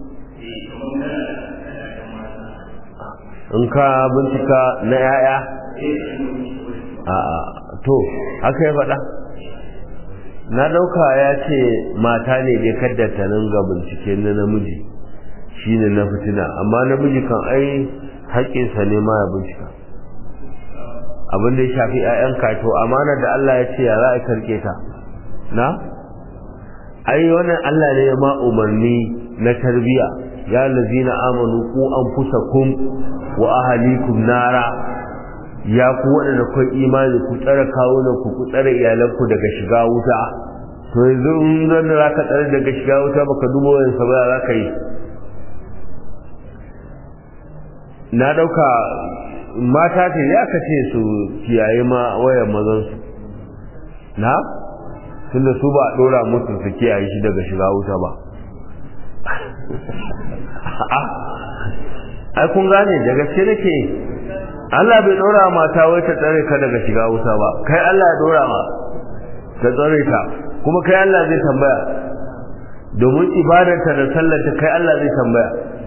in ka bincika na yaya a to haka ya faɗa na ɗauka ya ce mata ne dai kaddata nan ga bincike na namiji shine na fitina amma namiji kan ai haƙƙinsa ne ma ya bincika abin da ya shafi 'ya'yanka to amana da Allah ya ce ya za a karke ta na ai wannan Allah ne ya ma umarni na tarbiya ya lazina amanu ku anfusakum wa ahlikum nara ya ku waɗanda kun imani ku tsare kawunan ku ku tsare iyalanku daga shiga wuta to yanzu in nan da zaka tsare daga shiga wuta baka duba wayan sa ba za ka yi na dauka mata ce ya ka ce su kiyaye ma wayan mazan su na tunda su ba a dora musu su kiyaye shi daga shiga wuta ba ai kun gane da gaske nake Allah bai dora mata wai ta tsare ka daga shiga wuta ba kai Allah ya dora ma ta tsare ka kuma kai Allah zai tambaya domin ibadarta da sallarta kai Allah zai tambaya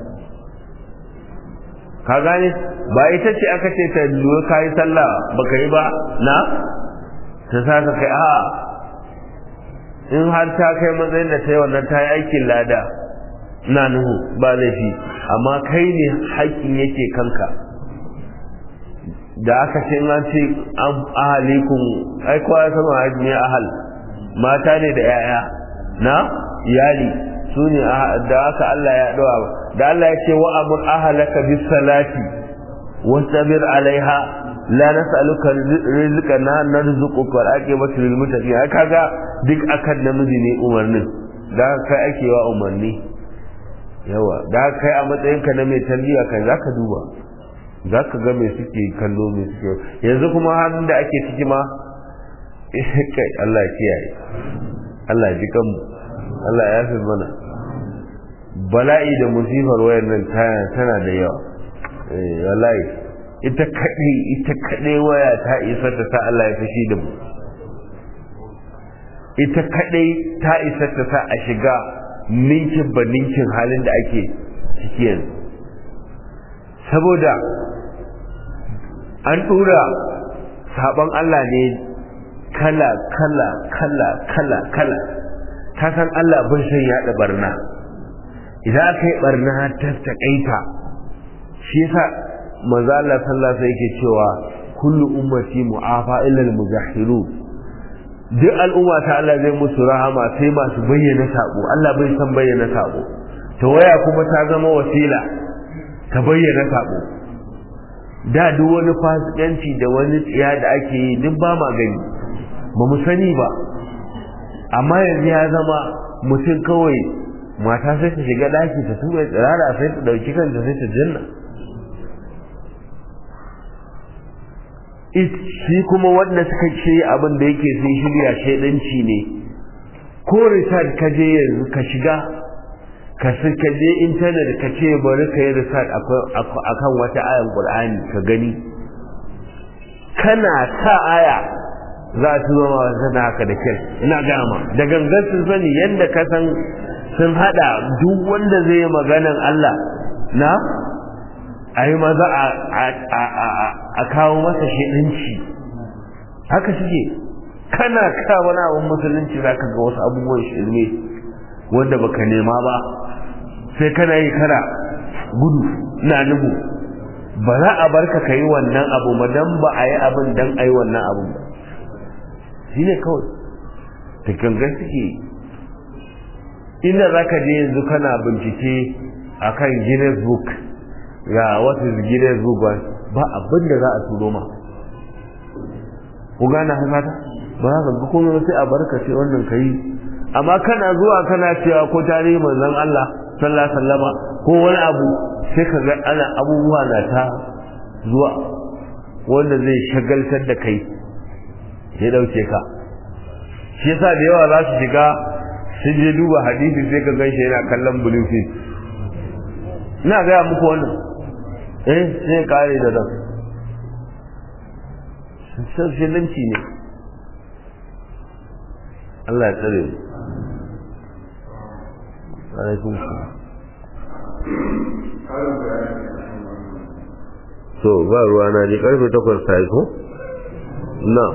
ka gane ba ita ce aka ce ta lura kayi sallah baka yi ba na ta saka kai a in har ta kai matsayin da ta yi wannan ta yi aikin lada na nuhu ba laifi amma kai ne haƙƙin yake kanka da aka ce an ce an ahalikun ai kowa ya sama haji ne ahal mata ne da yaya na iyali su ne da aka Allah ya dawa da Allah ya ce wa amur ahalaka bis salati wastabir alaiha la nas'aluka rizqan na narzuquka wal aqibatu lil muttaqin ai kaga duk akan namiji ne umarnin da kai ake wa umarni yawa da kai a matsayinka na mai tarbiyya kai zaka duba za ka ga mai suke kallo mai suke yanzu kuma hannun da ake ciki ma kai Allah ya kiyaye Allah ya ji kanmu Allah ya fi mana bala'i da musifar wayar nan tana da yawa wallahi ita kaɗai ita kaɗai waya ta isa ta sa Allah ya fashi da mu ita kaɗai ta isa ta sa a shiga ninkin ba ninkin halin da ake ciki yanzu saboda an tura sabon Allah ne kala kala kala kala kala ta san Allah bin san yaɗa barna idan aka yi barna ta taƙaita shi yasa manzo Allah sallallahu alaihi yake cewa kullu ummati mu'afa illa al-mujahhirun duk al'umma ta Allah zai musu rahama sai masu bayyana sabo Allah bai san bayyana sabo to waya kuma ta zama wasila ta bayyana sabo da duk wani fasikanci da wani tsiya da ake yi duk ba ma gani ba mu sani ba amma yanzu ya zama mutum kawai mata sai ta shiga daki ta tuba tsirara sai ta dauki kanta sai ta janna shi kuma wanda suka ce abin da yake sun shirya shaidanci ne ko research ka je yanzu ka shiga ka ka je intanet ka ce bari ka yi research akan wata ayan qur'ani ka gani kana ta aya za a tuzo ma sana haka da kyau ina gama da gangan sun sani yadda ka san sun hada duk wanda zai yi maganan Allah na a yi maza a kawo masa shiɗinci haka suke kana ka wani abin musulunci za ka ga wasu abubuwan shirme wanda baka nema ba sai kana yi kana gudu na nubu ba za a barka ka yi wannan abu ba dan ba a yi abin dan a yi wannan abu ba shi ne kawai ta gangan suke inda za ka je yanzu kana bincike a kan guinness book ga wata guinness book ba abin da za a turo ma ku gane haka ba za ka ga kuma sai a barka ce wannan ka yi amma kana zuwa kana cewa ko tarihi manzon Allah sallallahu alaihi wasallama ko wani abu sai ka ga ana abubuwa na ta zuwa wanda zai shagaltar da kai ya dauke ka shi yasa da yawa za su shiga sun je duba hadisi sai ka ganshi yana kallon bluefield ina gaya muku wannan eh sai kare da nan sassaninci ne Allah ya tsare mu alaikum so ba ruwa na ji karfe takwas ta yi ko na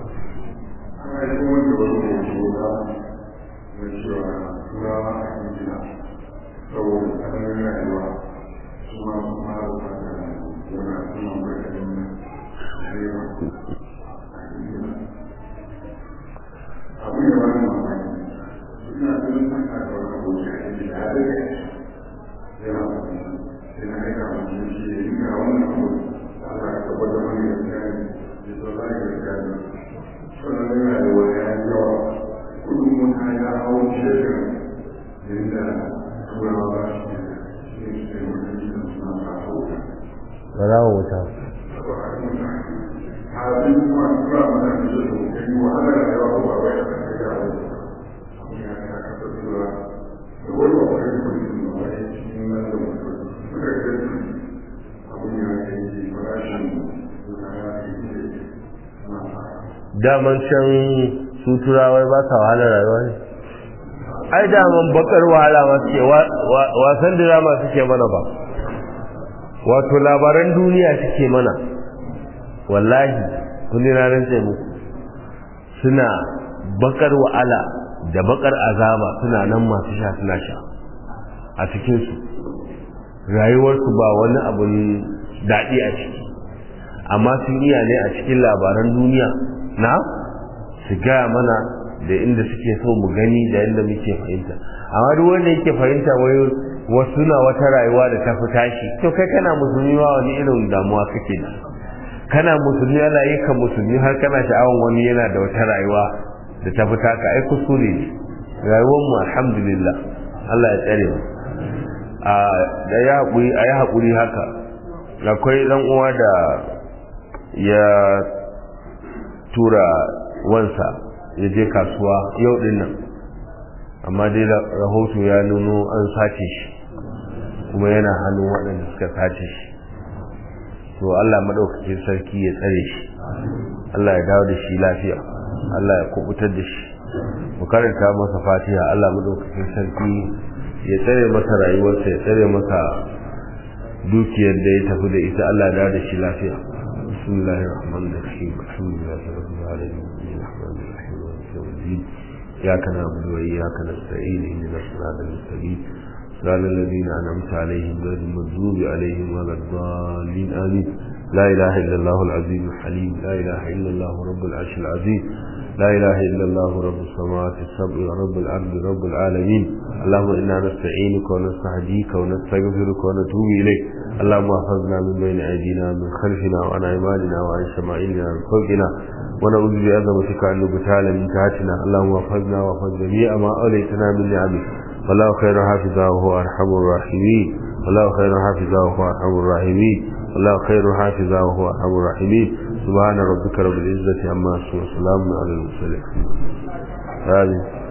Barawa wuta. daman can su turawai ba sa wahalar rayuwa ne ai daman bakar wahala ma suke wasan drama suke mana ba wato labaran duniya suke mana wallahi kun ranar sai muku suna bakar wahala da bakar azaba suna nan masu sha suna sha a cikinsu rayuwarsu ba wani abun daɗi a ciki amma sun iya ne a cikin labaran duniya na su gaya mana da inda suke so mu gani da inda muke fahimta amma duk wanda yake fahimta wai wasu na wata rayuwa da ta fi tashi to kai kana musulmi ma wani irin damuwa kake da kana musulmi ana yi ka musulmi har kana sha'awan wani yana da wata rayuwa da ta fi taka ai kuskure ne rayuwar mu alhamdulillah Allah ya tsare mu a da ya haƙuri a yi haƙuri haka akwai ɗan uwa da ya tura wansa ya je kasuwa yau din nan amma dai rahoto ya nuno an sace shi kuma yana hannun waɗanda suka sace shi to Allah maɗaukakin sarki ya tsare shi Allah ya dawo da shi lafiya Allah ya kubutar da shi mu karanta masa fatiha Allah maɗaukakin sarki ya tsare masa rayuwarsa ya tsare masa dukiyar da ya tafi da ita Allah ya dawo da shi lafiya بسم الله الرحمن الرحيم الحمد لله رب العالمين الرحمن الرحيم مالك يوم الدين اياك نعبد واياك نستعين اهدنا الصراط المستقيم صراط الذين انعمت عليهم غير المغضوب عليهم ولا الضالين امين لا اله الا الله العظيم الحليم لا اله الا الله رب العرش العظيم لا اله الا الله رب السماوات السبع ورب الارض رب العالمين اللهم انا نستعينك ونستهديك ونستغفرك ونتوب اليك اللهم احفظنا من بين ايدينا من خلفنا وعن ايماننا وعن شمائلنا وعن فوقنا ونعوذ بعظمتك ان نبتال من تحتنا اللهم احفظنا واحفظ جميع ما اوليتنا من نعمك والله خير حافظا وهو ارحم الراحمين والله خير حافظا وهو ارحم الراحمين والله خير حافظا وهو ارحم الراحمين سبحان ربك رب العزه عما يصفون وسلام على المرسلين آمين